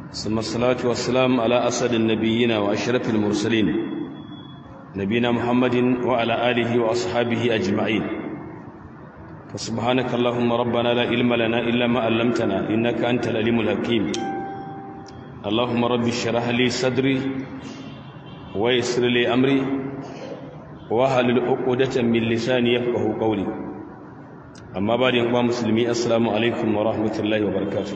ثم الصلاة والسلام على أسد النبيين وأشرف المرسلين نبينا محمد وعلى آله وأصحابه أجمعين فسبحانك اللهم ربنا لا علم لنا إلا ما علمتنا إنك أنت العليم الحكيم اللهم رب اشرح لي صدري ويسر لي أمري وهل عقدة من لساني يفقه قولي أما بعد يا مسلمي السلام عليكم ورحمة الله وبركاته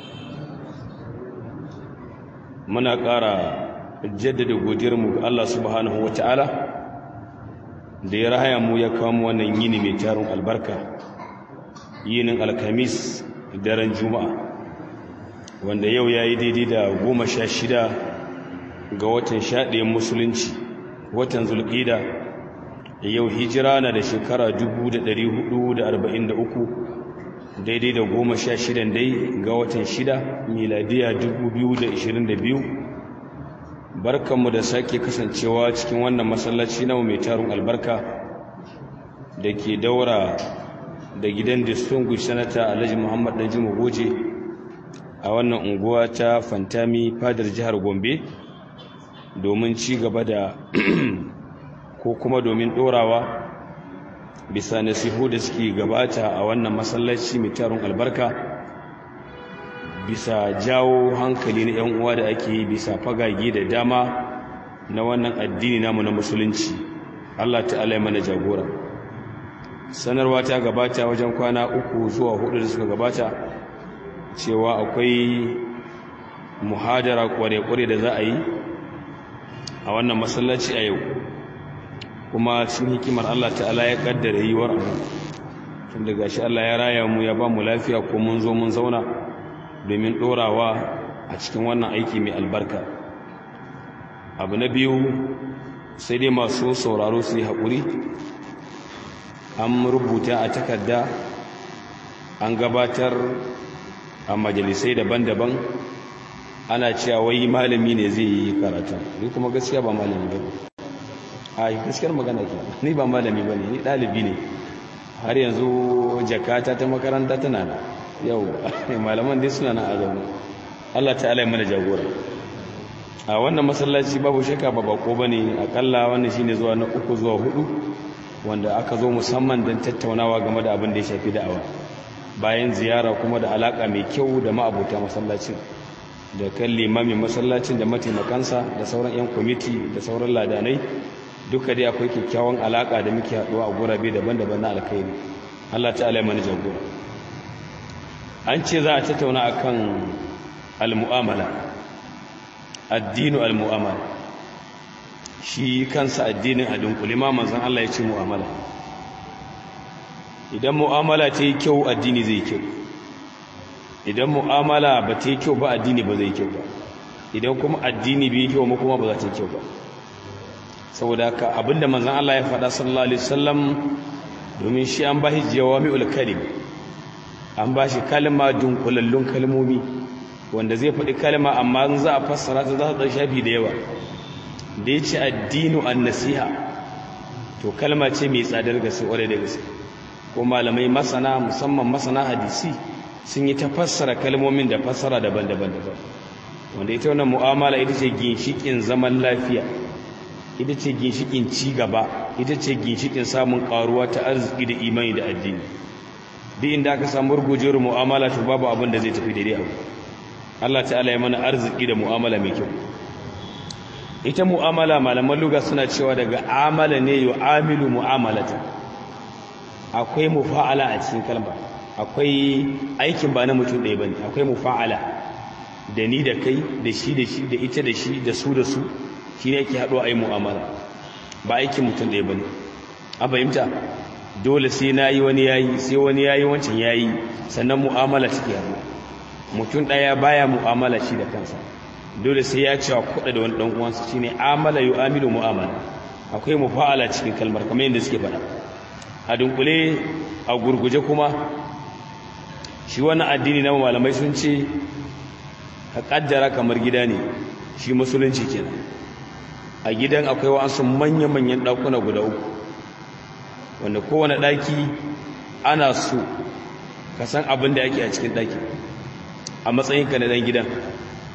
muna ƙara jaddada godiyarmu ga Allah subhanahu ta'ala da ya rahaya mu ya kawo wannan yini mai tarin albarka yinin alkamis daren juma'a wanda yau ya yi daidai da goma sha shida ga watan shaɗayen musulunci watan zulƙida yau hijira na da shekara 443 daidai da goma sha shidan dai ga watan shida miladiya 2022 barkanmu da sake kasancewa cikin wannan masallaci na mai tarun albarka da ke daura da gidan distinguished sanata alhaji muhammad dan goje a wannan unguwa ta fantami fadar jihar gombe domin ci gaba da ko kuma domin dorawa bisa nasihu da suke gabata a wannan masallaci mai tarin albarka bisa jawo hankali na 'yan uwa da ake yi bisa fagage da dama na wannan addini namu na musulunci Allah ta'ala ya mana jagora sanarwa ta gabata wajen kwana uku zuwa hudu da suka gabata cewa akwai muhadara kware-kware da za a yi a wannan masallaci a yau kuma cikin hikimar Allah ta'ala ya kaddara yiwuwar abu tun daga shi Allah ya raya mu ya ba mu lafiya ko mun zo mun zauna domin ɗorawa a cikin wannan aiki mai albarka abu na biyu sai dai masu sauraro su yi haƙuri an rubuta a takarda an gabatar a majalisai daban-daban ana cewa wai malami ne zai yi karatu ni kuma gaskiya ba malami ba a gaskiyar magana ke ni ba malami ba ne ni ɗalibi ne har yanzu jakata ta makaranta tana da yau malaman dai suna nan a zaune Allah ta'ala ya mana jagora a wannan masallaci babu shakka ba bako bane akalla wannan shine zuwa na uku zuwa hudu wanda aka zo musamman don tattaunawa game da abin da ya shafi da'awa bayan ziyara kuma da alaka mai kyau da ma'abuta masallacin da kan limamin masallacin da mataimakansa da sauran 'yan kwamiti da sauran ladanai duka dai akwai kyakkyawan alaka da muke haɗuwa a gurabe daban-daban na alkhairi Allah ta'ala ya mana jagora an ce za a tattauna akan al-mu'amala addinu al-mu'amala shi kansa addinin a dunkule ma manzon Allah ya ce mu'amala idan mu'amala ta yi kyau addini zai kyau idan mu'amala ba ta yi kyau ba addini ba zai kyau ba idan kuma addini bai kyau ma kuma ba za ta yi kyau ba saboda haka abinda manzon Allah ya faɗa sallallahu alaihi wasallam domin shi an bashi jawami'ul kalim an bashi kalma dunkulallun kalmomi wanda zai faɗi kalma amma in za a fassara ta za ta shafi da yawa da ya ce addinu an nasiha to kalma ce mai tsadar gaske ƙwarai da gaske ko malamai masana musamman masana hadisi sun yi ta fassara kalmomin da fassara daban-daban daban wanda ita wannan mu'amala ita ce ginshikin zaman lafiya ita ce ginshikin ci gaba ita ce ginshikin samun karuwa ta arziki da imani da addini duk inda aka samu rugujewar mu'amala to babu abin da zai tafi daidai abu Allah ta'ala ya mana arziki da mu'amala mai kyau ita mu'amala malaman luga suna cewa daga amala ne yu'amilu mu'amalata akwai mufa'ala a cikin kalma akwai aikin ba na mutum ɗaya bane akwai mufa'ala da ni da kai da shi da shi da ita da shi da su da su shi ne yake haɗuwa a yi mu'amala ba aikin mutum ɗaya bane an fahimta dole sai na yi wani yayi sai wani yayi wancan yayi sannan mu'amala take haɗuwa mutum ɗaya baya mu'amala shi da kansa dole sai ya cewa kuɗa da wani ɗan uwansa shine amala yu'amilu mu'amala akwai mufa'ala cikin kalmar kamar yadda suke faɗa a dunkule a gurguje kuma shi wannan addini na malamai sun ce ka kaddara kamar gida ne shi musulunci kenan a gidan akwai wasu manya-manyan ɗakuna guda uku wanda kowane ɗaki ana so ka san abin da ake a cikin ɗaki a matsayinka na ɗan gidan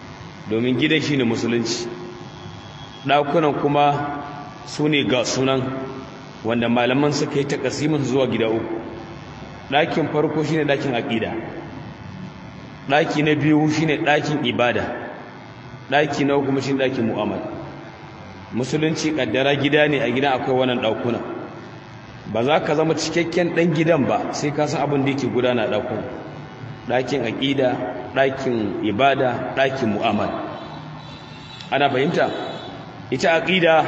domin gidan shine musulunci ɗakunan kuma su ne ga sunan wanda malaman suka yi takasimin zuwa gida uku ɗakin farko shine ɗakin aƙida ɗaki na biyu shine ɗakin ibada ɗaki na kuma shine ɗakin mu'amala musulunci ƙaddara gida ne a gidan akwai wannan ɗakuna ba za ka zama cikakken ɗan gidan ba sai ka san abin da yake gudana a ɗakuna ɗakin aƙida ɗakin ibada ɗakin mu'amala ana fahimta ita aƙida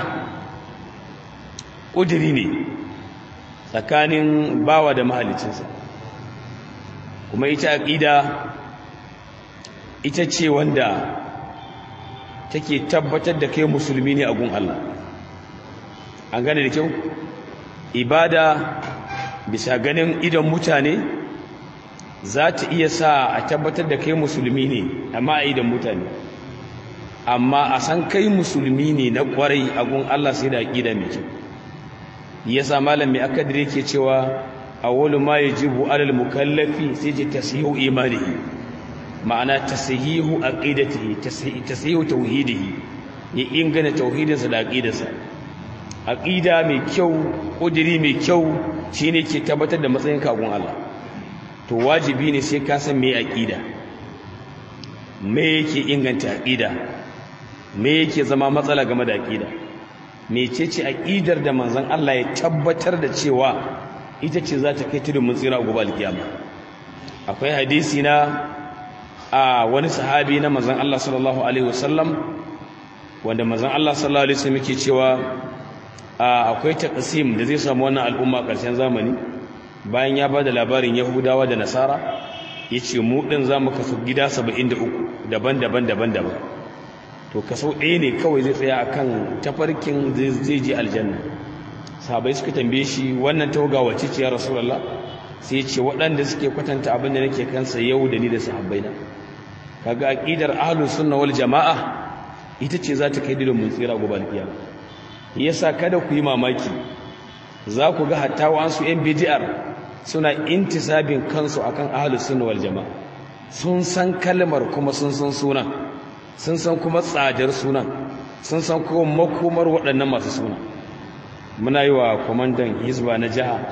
ƙudiri ne tsakanin bawa da mahalicinsa kuma ita aƙida ita ce wanda take tabbatar da kai musulmi ne a gun Allah an gane da kyau ibada bisa ganin idan mutane za ta iya sa a tabbatar da kai musulmi ne amma a idan mutane amma a san kai musulmi ne na kwarai a gun Allah sai da aƙida mai kyau yasa malam mai akadir yake cewa awwalu ma yajibu alal mukallafi sai ce tasihu imanihi ma'ana tasihihu aqidatihi tasihihu tauhidihi ya ingana tauhidinsa da aqidarsa aqida mai kyau kudiri mai kyau shine ke tabbatar da matsayin kagun Allah to wajibi ne sai ka san me aqida me yake inganta aqida me yake zama matsala game da aqida mecece aqidar da manzon Allah ya tabbatar da cewa ita ce za ta kai tudun mun tsira gobe alkiyama akwai hadisi na a wani sahabi na manzon Allah sallallahu alaihi wasallam wanda manzon Allah sallallahu alaihi wasallam yake cewa akwai taqsim da zai samu wannan al'umma ƙarshen zamani bayan ya bada labarin Yahudawa da Nasara yace mu din zamu kaso gida 73 daban-daban daban-daban to kaso ɗaya ne kawai zai tsaya akan tafarkin zai je aljanna sahabbai suka tambaye shi wannan tauga wace ce ya rasulullah sai ya ce waɗanda suke kwatanta abin da nake kansa yau da ni da sahabbaina kaga aqidar ahlus sunna wal jamaa ita ce za ta kai dinin mun tsira gobe alkiyama yasa kada ku yi mamaki za ku ga hatta wasu yan bid'ar suna intisabin kansu akan ahlus sunna wal jamaa sun san kalmar kuma sun san sunan sun san kuma tsadar sunan sun san kuma makomar waɗannan masu suna muna yi wa kwamandan hizba na jiha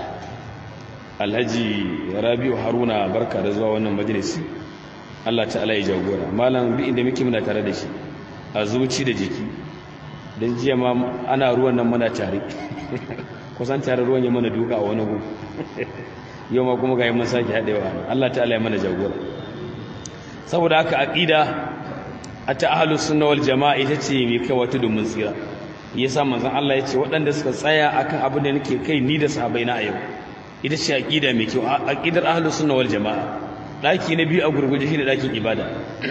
alhaji rabiu haruna barka da zuwa wannan majalisi allah ta'ala ya jagora malam bi inda muke muna tare da shi a zuci da jiki don jiya ma ana ruwan nan muna tare kusan tare ruwan ya mana duka a wani gu yau ma kuma ga yi mun sake haɗewa allah ta'ala ya mana jagora saboda haka aƙida a ta ahalus sunna wal jama'a ita ce mai kai wata domin tsira yasa manzon Allah ya ce waɗanda suka tsaya akan abin da nake kai ni da sahabbai na a yau ita ce aqida mai kyau aqidar ahlus sunna wal jamaa daki na biyu a gurguje shine dakin ibada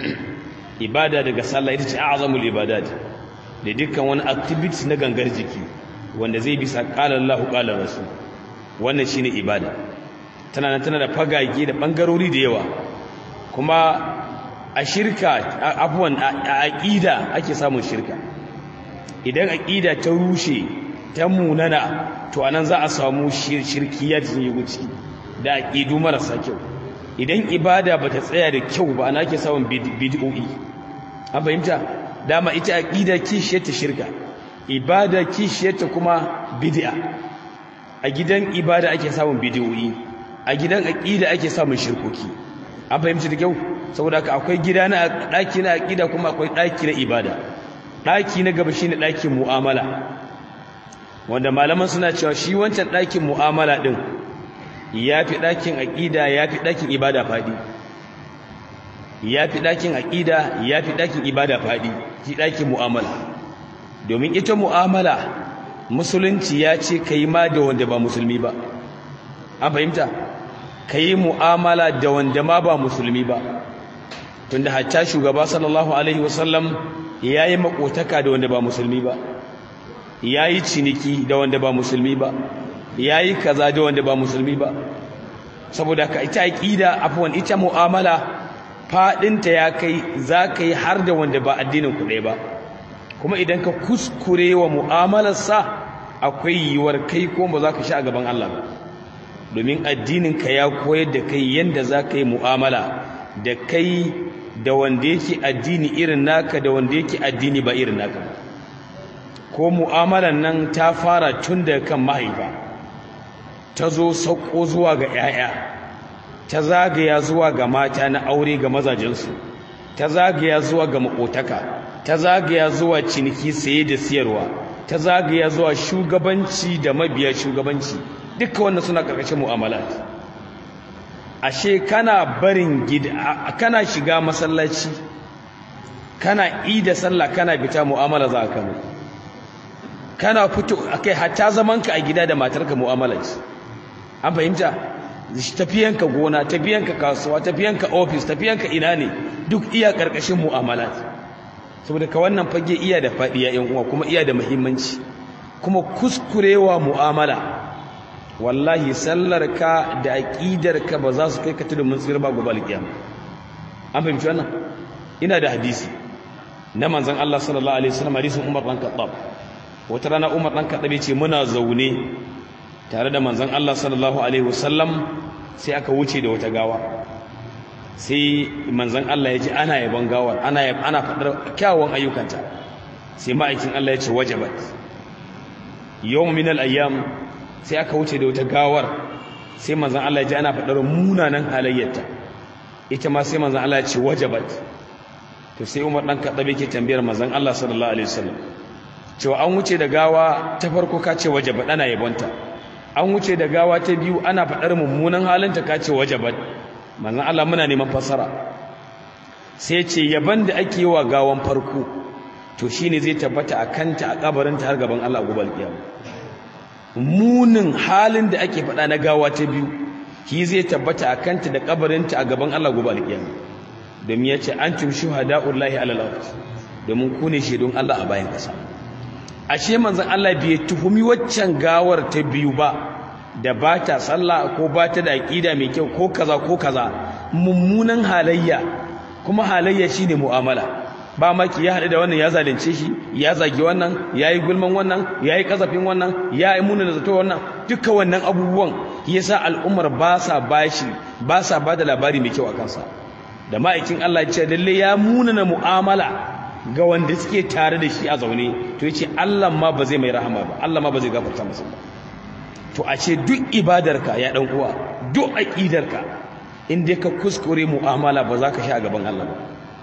ibada daga sallah ita ce a'zamul ibadat da dukkan wani activity na gangar jiki wanda zai bisa qala Allahu qala rasul wannan shine ibada tana nan tana da fagage da bangarori da yawa kuma a shirka abuwan a aqida ake samun shirka idan aqida ta rushe ta munana to anan za a samu shirkiyar sun yi guci da aqidu marasa kyau idan ibada bata tsaya da kyau ba ana ake samun bid'o'i an fahimta dama ita aqida kishiyar ta shirka ibada kishiyar ta kuma bid'a a gidan ibada ake samun bid'o'i a gidan aqida ake samun shirkoki an fahimta da kyau saboda haka akwai gida na daki na aqida kuma akwai daki na ibada daki na gaba shine dakin mu'amala wanda malaman suna cewa shi wancan dakin mu'amala din yafi dakin aqida yafi dakin ibada fadi yafi dakin aqida yafi dakin ibada fadi shi dakin mu'amala domin ita mu'amala musulunci ya ce kai ma da wanda ba musulmi ba an fahimta kai mu'amala da wanda ma ba musulmi ba tunda hatta shugaba sallallahu alaihi wasallam yayi makotaka da wanda ba musulmi ba yayi ciniki da wanda ba musulmi ba yayi kaza da wanda ba musulmi ba saboda ka ita aqida afwan ita mu'amala fadinta ya kai zaka yi har da wanda ba addinin ku ba kuma idan ka kuskure wa mu'amalarsa akwai yiwuwar kai ko ba za ka sha a gaban Allah ba domin addinin ka ya koyar da kai yanda za ka yi mu'amala da kai da wanda yake addini irin naka da wanda yake addini ba irin naka ba ko mu'amalan nan ta fara tun daga kan mahaifa ta zo sauko zuwa ga 'ya'ya ta zagaya zuwa ga mata na aure ga mazajensu ta zagaya zuwa ga makotaka ta zagaya zuwa ciniki saye da siyarwa ta zagaya zuwa shugabanci da mabiya shugabanci duka wannan suna karkashin mu'amalat ashe kana barin gida kana shiga masallaci kana ida sallah kana fita mu'amala za ka kana fito akai hatta zamanka a gida da matarka mu'amala ce an fahimta tafiyanka gona tafiyanka kasuwa tafiyanka ofis tafiyanka ina ne duk iya karkashin mu'amalat saboda ka wannan fage iya da faɗi ya uwa kuma iya da muhimmanci kuma kuskurewa mu'amala wallahi sallarka da aqidarka ba za su kai ka tudun mun tsira ba gobe alkiyama an fahimci wannan ina da hadisi na manzon Allah sallallahu alaihi wasallam hadisin Umar dan Khattab wata rana Umar dan Khattab ya ce muna zaune tare da manzon Allah sallallahu alaihi wasallam sai aka wuce da wata gawa sai manzon Allah ya ce ana yaban gawar ana ana fadar kyawun ayyukanta sai ma'aikin Allah ya ce wajabat yawm min al-ayyam sai aka wuce da wata gawar sai manzon Allah ya ji ana fadar munanan halayyarta ita ma sai manzon Allah ya ce wajabat to sai Umar dan Khattab yake tambayar manzon Allah sallallahu alaihi wasallam cewa an wuce da gawa ta farko ka ce wajabat ana yabonta an wuce da gawa ta biyu ana fadar mummunan halinta ka ce wajabat manzon Allah muna neman fasara sai ce yaban da ake yi wa gawan farko to shine zai tabbata a kanta a kabarinta har gaban Allah gobe alkiyama munin halin da ake faɗa na gawa ta biyu shi zai tabbata a kanta da kabarinta a gaban Allah gobe alkiyama domin ya ce antum shuhada'ullahi alal ard domin ku ne shaidun Allah a bayan ƙasa ashe manzon Allah bai tuhumi waccan gawar ta biyu ba da ba ta sallah ko ba ta da aqida mai kyau ko kaza ko kaza mummunan halayya kuma halayya shine mu'amala ba maki ya haɗu da wannan ya zalunce shi ya zagi wannan ya yi gulman wannan ya yi ƙazafin wannan ya yi muna da zato wannan duka wannan abubuwan yasa al'ummar ba sa bashi ba sa ba da labari mai kyau a kansa da ma'aikin Allah ya ce lalle ya munana mu'amala ga wanda suke tare da shi a zaune to yace Allah ma ba zai mai rahama ba Allah ma ba zai gafarta masa ba to a ce duk ibadarka ya dan uwa duk aqidarka in dai ka kuskure mu'amala ba za ka sha a gaban Allah ba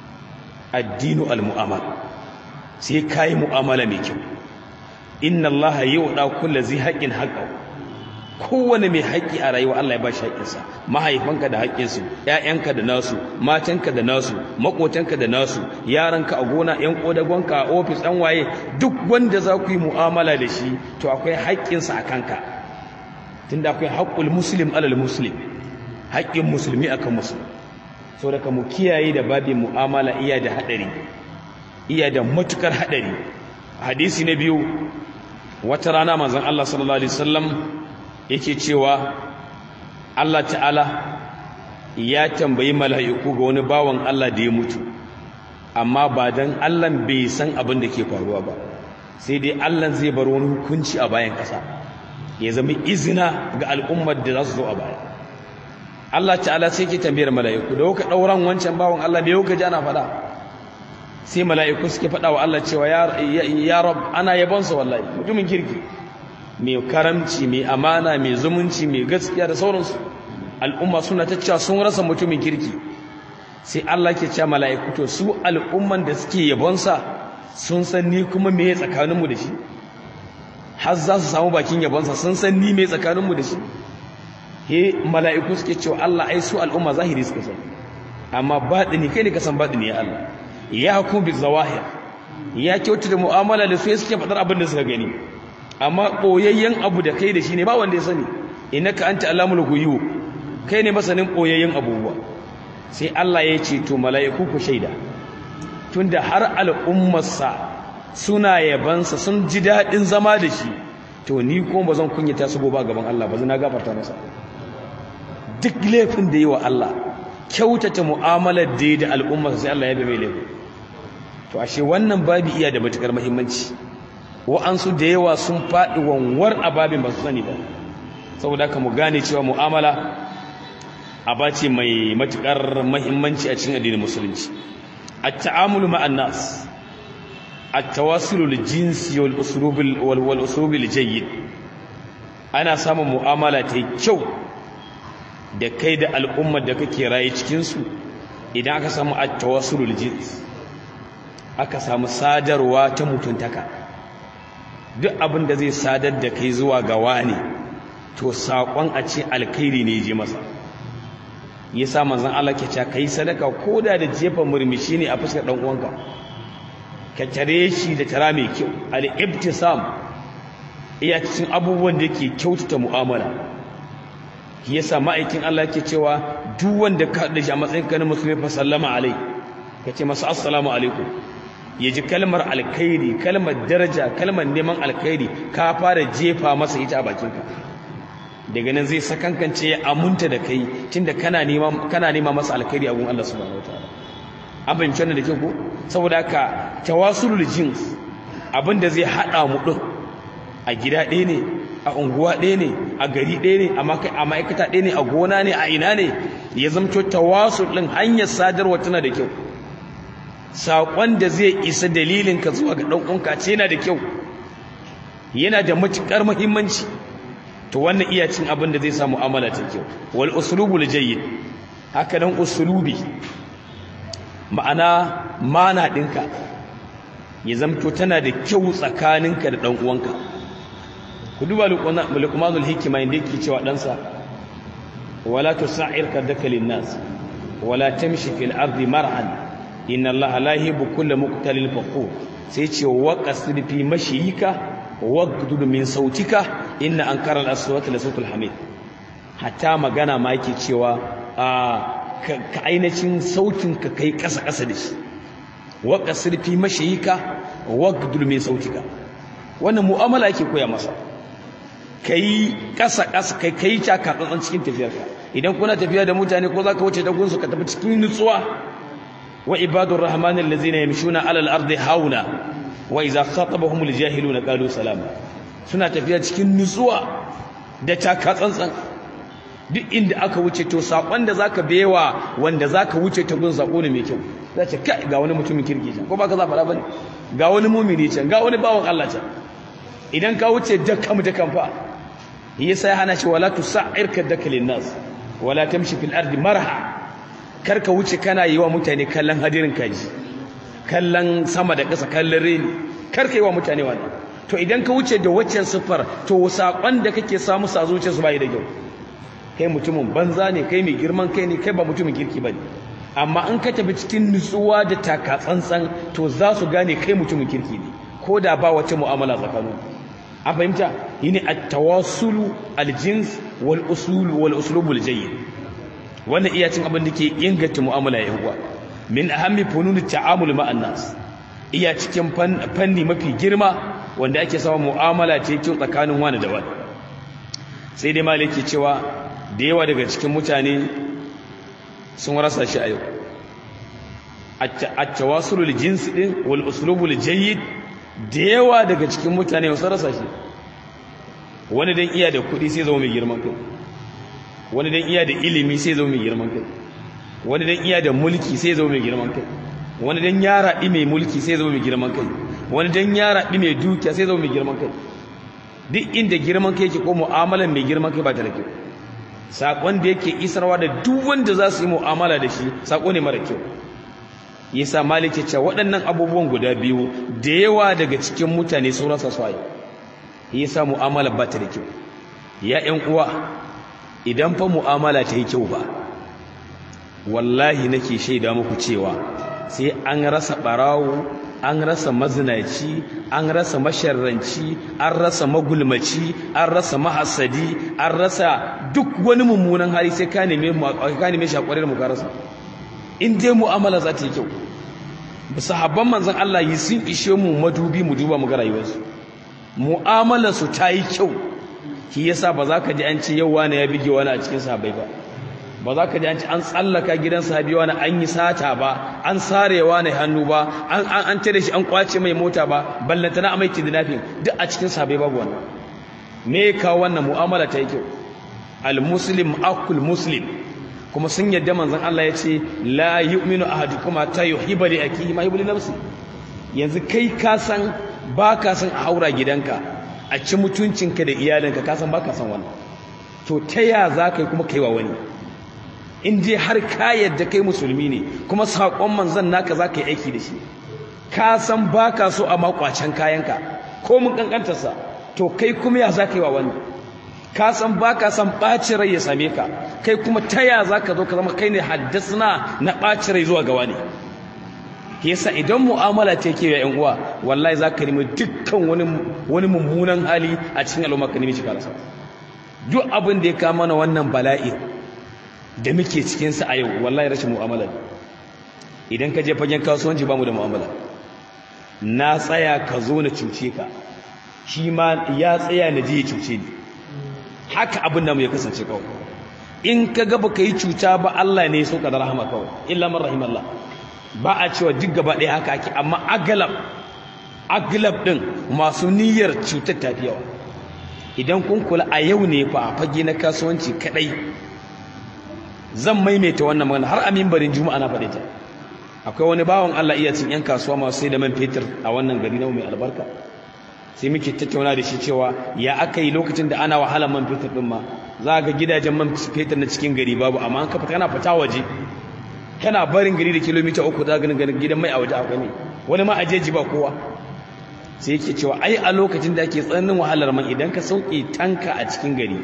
addinu al-mu'amala sai kai mu'amala mai kyau inna Allah yu'da kulli zai haqqin haqqahu kowane mai haƙƙi a rayuwa Allah ya ba shi haƙƙinsa mahaifanka da haƙƙinsu ƴaƴanka da nasu matanka da nasu maƙotanka da nasu yaranka a gona ƴan ƙodagonka a ofis ɗan waye duk wanda za ku yi mu'amala da shi to akwai haƙƙinsa a kanka tunda akwai haƙƙul muslim alal muslim haƙƙin musulmi akan musulmi so daga mu kiyaye da babin mu'amala iya da haɗari iya da matukar haɗari hadisi na biyu wata rana manzon Allah sallallahu alaihi wasallam yake cewa Allah ta'ala ya tambayi mala'iku ga wani bawan Allah da ya mutu amma ba dan Allah bai san abin da ke faruwa ba sai dai Allah zai bar wani hukunci a bayan ƙasa ya zama izina ga al'ummar da za su zo a baya Allah ta'ala sai ke tambayar mala'iku da kuka ɗauran wancan bawan Allah bai kuka ji ana faɗa sai mala'iku suke faɗa wa Allah cewa ya rab ana yabonsa wallahi mutumin kirki mai karamci mai amana mai zumunci mai gaskiya da sauransu al'umma suna ta cewa sun rasa mutumin kirki sai Allah ke cewa mala'iku to su al'umman da suke yabonsa sun san ni kuma me tsakaninmu da shi har za su samu bakin yabonsa sun san ni me tsakaninmu da shi he mala'iku suke cewa Allah ai su al'umma zahiri suka san amma batini kai ne ka san batini ya Allah ya hukum bi zawahir ya kyautu da mu'amala da su suke faɗar abin da suka gani amma ɓoyayyen abu da kai da shi ne ba wanda ya sani innaka anta alamul ghuyub kai ne masanin ɓoyayyen abubuwa sai Allah ya ce to mala'iku ku shaida tunda har al'ummarsa suna yabansa sun ji daɗin zama da shi to ni ko ba zan kunyata su gobe gaban Allah ba zan gafarta masa duk laifin da yi wa Allah kyautata mu'amalar da da al'ummarsa sai Allah ya bi mai laifin to ashe wannan babi iya da matukar muhimmanci wa'ansu da yawa sun faɗi wanwar a babin ba su sani ba saboda haka mu gane cewa mu'amala abace mai matukar muhimmanci a cikin addinin musulunci at-ta'amulu ma'an nas at-tawasul lil-jinsi wal-uslub wal-uslub al-jayyid ana samun mu'amala ta kyau da kai da al'ummar da kake raye cikin su idan aka samu at-tawasul lil-jins aka samu sadarwa ta mutuntaka duk abin da zai sadar da kai zuwa ga wani to saƙon a ce alkhairi ne je masa yasa manzon Allah ke cewa kai sadaka koda da jefa murmushi ne a fuskar dan uwanka ka tare shi da tara mai kyau al-ibtisam iya cikin abubuwan da yake kyautata mu'amala yasa ma'aikin Allah ke cewa duk wanda ka da shi a matsayin ka na musulmi fa sallama alai kace masa assalamu alaikum ya ji kalmar alkhairi kalmar daraja kalmar neman alkhairi ka fara jefa masa ita a bakinka daga nan zai sakankance ya amunta da kai tunda kana nema kana nema masa alkhairi a gun Allah subhanahu wataala an fahimci wannan da ke ko saboda haka tawasulul jins abinda zai hada mu din a gida ɗaya ne a unguwa ɗaya ne a gari ɗaya ne a ma'aikata ɗaya ne a gona ne a ina ne ya zamto tawasul ɗin hanyar sadarwa tana da kyau saƙon da zai isa dalilinka zuwa ga ɗan'unka ce yana da kyau yana da matuƙar muhimmanci to wannan iya cin abin da zai sa mu'amala ta kyau wal usulubul jayyid haka dan usulubi ma'ana mana ɗinka ya zamto tana da kyau tsakaninka da ɗan uwanka ku duba luqmanul hikima inda yake cewa ɗansa wala tusa'ir kadaka linnas wala tamshi fil ardi mar'an inna allaha la yuhibbu kulla muqtalin fakhur sai ce wa qasir fi mashiyika wagdud min sautika inna ankara al-aswati la sautul hamid hatta magana ma yake cewa ka ainacin sautin ka kai kasa kasa da shi wa qasir fi mashiyika wagdud min sautika wannan mu'amala yake koya masa kai kasa kasa kai kai ta ka tsantsan cikin tafiyarka idan kuna tafiya da mutane ko zaka wuce da gunsu ka tafi cikin nutsuwa وعباد الرحمن الذين يمشون على الأرض هونا وإذا خاطبهم الجاهلون قالوا سلاما suna tafiya cikin nutsuwa da takatsantsan duk inda aka wuce to sakon da zaka bewa wanda zaka wuce ta gun sako ne mai kyau zace kai ga wani mutumin kirki can ko baka za fara bane ga wani mumini can ga wani bawan Allah can idan ka wuce dakkam dakkan fa yasa ya hana shi wala tusa'ir kadakalin nas wala tamshi fil ardi marha karka wuce kana yi wa mutane kallon hadirin kaji kallon sama da ƙasa kallon reni karka yi wa mutane wannan to idan ka wuce da waccan siffar to saƙon da kake samu sa zuciya su bai da kyau kai mutumin banza ne kai mai girman kai ne kai ba mutumin kirki ba ne amma in ka tafi cikin nutsuwa da taka tsantsan to za su gane kai mutumin kirki ne ko da ba wacce mu'amala tsakanin an fahimta yini at-tawassulu al-jins wal usul wal uslubul jayyid wannan iya cin abin da ke inganta mu'amala ya uwa min ahammi funun ta'amul ma'an nas iya cikin fanni mafi girma wanda ake samun mu'amala ce kyau tsakanin wani da wani sai dai malaki cewa da yawa daga cikin mutane sun rasa shi a yau at-tawasulul jinsi din wal uslubul jayyid da yawa daga cikin mutane sun rasa shi wani dan iya da kuɗi sai zama mai girman kai wani dan iya da ilimi sai zama mai girman kai wani dan iya da mulki sai zama mai girman kai wani dan ya raɗi mai mulki sai zama mai girman kai wani dan ya raɗi mai dukiya sai zama mai girman kai duk inda girman kai yake ko mu'amalan mai girman kai ba ta da kyau sakon da yake isarwa da duk wanda za su yi mu'amala da shi sako ne mara kyau yasa malik ya ce waɗannan abubuwan guda biyu da yawa daga cikin mutane sun rasa su ayi yasa mu'amala ba ta da kyau ya ƴan uwa idan fa mu'amala ta yi kyau ba wallahi nake shaida muku cewa sai an rasa barawo an rasa mazinaci an rasa masharranci an rasa magulmaci an rasa mahasadi an rasa duk wani mummunan hali sai ka neme ka neme shi da mu ka rasa in dai mu'amala za ta yi kyau sahabban manzon Allah yi sun ishe mu madubi mu duba mu ga rayuwarsu mu'amalar su ta yi kyau shi yasa ba za ka ji an ce yau wani ya bige wani a cikin sahabbai ba ba za ka ji an ce an tsallaka gidan sahabi wani an yi sata ba an sarewa ne hannu ba an an tare shi an kwace mai mota ba ballantana a mai kidnapping duk a cikin sahabbai babu wannan me ka wannan mu'amala ta yi kyau al muslim akul muslim kuma sun yadda manzon Allah ya ce la yu'minu ahadukum ta yuhibbu li akihi ma yuhibbu li nafsi yanzu kai ka san ba ka san a haura gidanka a ci mutuncinka da iyalinka ka san ba ka san wannan to ta ya za ka yi kuma kai wa wani in dai har ka yadda kai musulmi ne kuma saƙon manzon naka za ka yi aiki da shi ka san ba ka so a makwacen kayanka ko mun kankantarsa to kai kuma ya za ka yi wa wani ka san ba ka san ɓacin rai ya same ka kai kuma ta ya za ka zo ka zama kai ne haddasna na ɓacin rai zuwa ga wani yasa idan mu'amala ta ke ya uwa wallahi za ka nemi dukkan wani wani mummunan hali a cikin al'umma ka nemi shi karasa duk abin da ya kama mana wannan bala'i da muke cikin sa a yau wallahi rashin mu'amala idan ka je fagen kasuwanci bamu da mu'amala na tsaya ka zo na cuce ka shi ma ya tsaya na je ya cuce ni haka abin da mu ya kasance kawai in ka ga baka yi cuta ba Allah ne ya so ka da rahama kawai illa man rahimallah ba a cewa duk gaba ɗaya haka ake amma agalab agalab ɗin masu niyyar cutar tafi yawa idan kun kula a yau ne fa a fage na kasuwanci kaɗai zan maimaita wannan magana har a mimbarin juma'a na faɗe ta akwai wani bawan Allah iya cin 'yan kasuwa masu sai da man fetur a wannan gari na mai albarka sai muke tattauna da shi cewa ya aka yi lokacin da ana wahalar man fetur ɗin ma za ga gidajen man fetur na cikin gari babu amma an kafa kana fita waje kana barin gari da kilomita uku za ganin ganin gidan mai a waje akwai ne wani ma ajeji ba kowa sai yake cewa ai a lokacin da ake tsananin wahalar man idan ka sauke tanka a cikin gari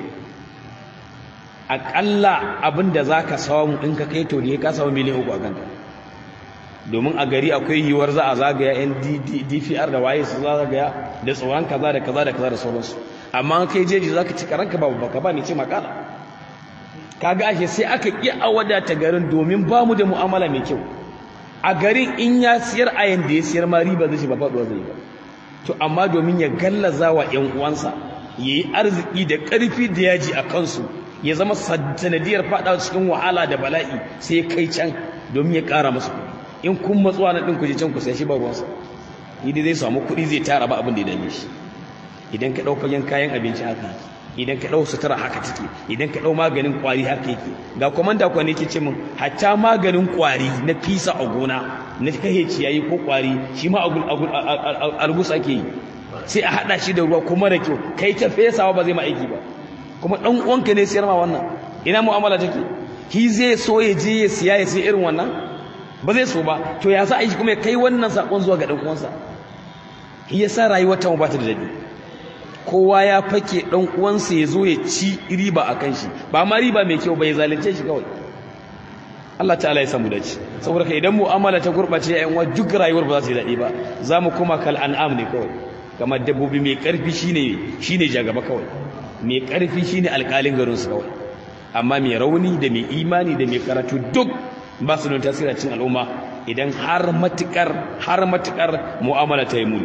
aƙalla abin da za ka samu in ka kai to ne ka samu miliyan uku a kanka domin a gari akwai yiwuwar za a zagaya yan dpr da waye su zagaya da tsoron kaza da kaza da kaza da sauransu amma an kai jeji za ka ci karanka babu baka ba ni ce makala kaga ashe sai aka iya a wadata garin domin ba mu da mu'amala mai kyau a garin in ya siyar a yanda ya siyar ma riba zai ba faɗuwa zai ba to amma domin ya gallaza wa ƴan uwansa ya yi arziki da ƙarfi da yaji a kansu ya zama sanadiyar faɗawa cikin wahala da bala'i sai ya kai can domin ya ƙara masu kuɗi in kun matsuwa na ɗin kuje can ku sai shi ba ruwansa idan zai samu kuɗi zai tara ba abin da ya dame shi idan ka ɗau fagen kayan abinci haka yake idan ka ɗau sutura haka take idan ka ɗau maganin ƙwari haka yake ga kwamanda kuwa ne ke ce min hatta maganin ƙwari na fisa a gona na kai ciyayi ko ƙwari shi ma algus ake yi sai a haɗa shi da ruwa kuma da kyau kai ta fesawa ba zai ma aiki ba kuma ɗan uwanka ne siyar ma wannan ina mu'amala take shi zai so ya je ya siya ya sai irin wannan ba zai so ba to ya sa aiki kuma ya kai wannan saƙon zuwa ga ɗan uwansa shi yasa rayuwar ta mu ba ta da daɗi kowa ya fake ɗan uwansa ya zo ya ci riba a kan shi ba ma riba mai kyau ba ya zalunce shi kawai Allah ta'ala ya samu dace saboda ka idan mu'amala ta gurɓace yayin wa duk rayuwar ba za ta yi daɗi ba za mu koma kal an'am ne kawai kamar dabbobi mai ƙarfi shine shine jagaba kawai mai ƙarfi shine alƙalin garin su kawai amma mai rauni da mai imani da mai karatu duk ba su da tasiri cikin al'umma idan har matukar har matukar mu'amala ta yi muni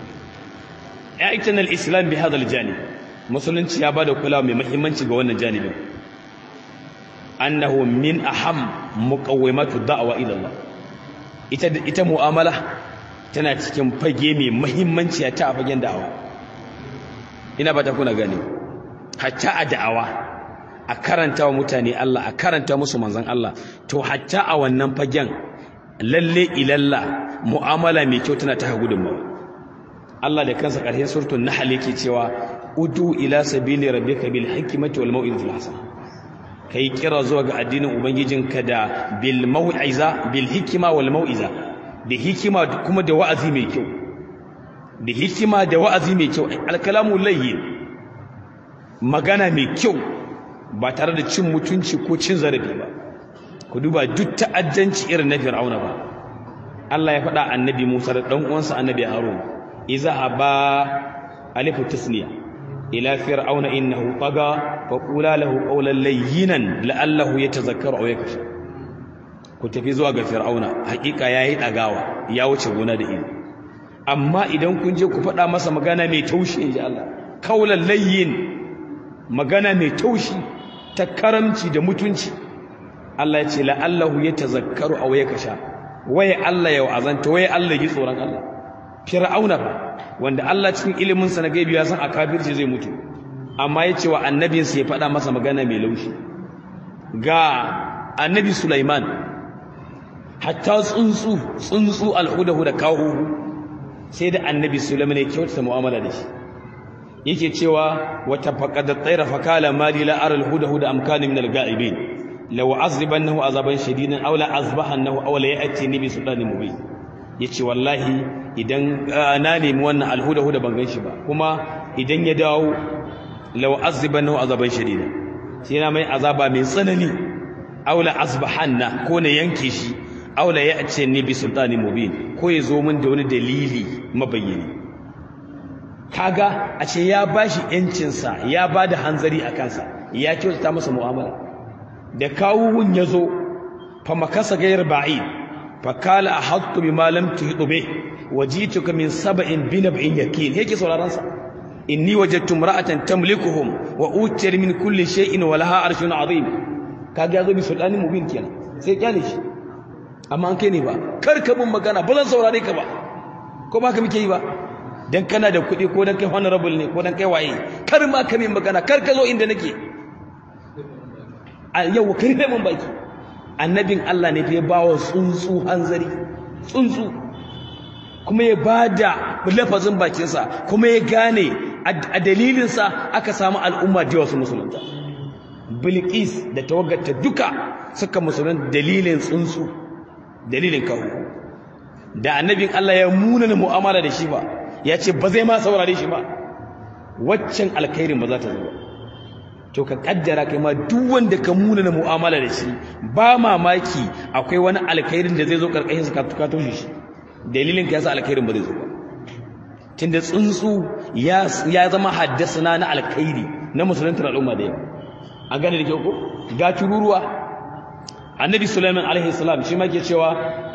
ya'tan al-islam bi hadha al-janib musulunci ya bada kulawa mai muhimmanci ga wannan janibin annahu min aham muqawwimatu da'wa ila Allah ita ita mu'amala tana cikin fage mai muhimmanci ta a fagen da'awa ina ba ta kuna gane hatta a da'awa a karanta wa mutane Allah a karanta musu manzon Allah to hatta a wannan fagen lalle ilalla mu'amala mai kyau tana ta gudunmawa Allah da kansa ƙarshen suratul nahl yake cewa udu ila sabili rabbika bil hikmati wal mau'izatil hasana kai kira zuwa ga addinin ubangijinka da bil mau'iza bil hikma wal mau'iza da hikima kuma da wa'azi mai kyau da hikima da wa'azi mai kyau alkalamu layyin magana mai kyau ba tare da cin mutunci ko cin zarafi ba ku duba duk ta'addanci irin na fir'auna ba Allah ya faɗa annabi Musa da ɗan uwansa annabi Harun izhaba alifu tasniya ila fir'auna innahu taga fa qula lahu qawlan layyinan la'allahu yatazakkaru aw yakhsha ku tafi zuwa ga fir'auna hakika yayi dagawa ya wuce gona da ido amma idan kun je ku faɗa masa magana mai taushi inji Allah qawlan layyin magana mai taushi ta karamci da mutunci Allah ya ce la'allahu yatazakkaru aw yakhsha waye Allah ya wa'azanta waye Allah ya ji tsoron Allah fir'auna fa wanda Allah cikin ilimin sa na gaibi ya san a kafirci zai mutu amma yace wa annabin sa ya faɗa masa magana mai laushi ga annabi Sulaiman hatta tsuntsu tsuntsu alhudahu da kawo sai da annabi Sulaiman ya kyautata mu'amala da shi yake cewa wata faqad tsaira fakala mali la ara alhudahu da amkani min alga'ibin law azribannahu azaban shadidan aw la azbahannahu aw la ya'tini bi sultanin mubin yace wallahi idan na nemi wannan alhudahu da ban ganshi ba kuma idan ya dawo law azribannahu azaban shadidan sai na mai azaba mai tsanani aw la azbahanna ko ne yanke shi aw la ya'tini bi sultanin mubin ko ya zo min da wani dalili mabayyani kaga a ce ya bashi yancinsa ya bada hanzari a kansa ya kyautata masa mu'amala da kawuhun ya zo fa makasa gayar ba'id fa kala ahattu bima lam tuhidu bih wajituka min sab'in bi nab'in yakin yake sauraron sa inni wajadtu imra'atan tamlikuhum wa utiyar min kulli shay'in wa laha arshun azim kaga yazo bi sultani mubin kenan sai kyale shi amma an kai ne ba kar ka bin magana ba zan saurare ka ba ko ba ka muke yi ba dan kana da kuɗi ko dan kai honorable ne ko dan kai waye kar ma ka min magana kar ka zo inda nake a yau kai kai mun baki annabin Allah ne ya bawa tsuntsu hanzari tsuntsu kuma ya bada lafazin bakinsa kuma ya gane a dalilinsa aka samu al'umma da wasu musulunta bilqis da tawagarta duka suka musulun dalilin tsuntsu dalilin kawo da annabin Allah ya munana mu'amala da shi ba ya ce ba zai ma saurare shi ba waccan alkhairin ba za ta zo ba to ka kaddara kai ma duk wanda ka muna na mu'amala da shi ba mamaki akwai wani alkhairin da zai zo karkashin sa ka toshe shi dalilin ka yasa alkhairin ba zai zo ba tunda tsuntsu ya ya zama haddasa na alkhairi na musulunta al'umma da yawa a gane da kyau ko ga tururuwa annabi sulaiman alaihi salam shi ma ke cewa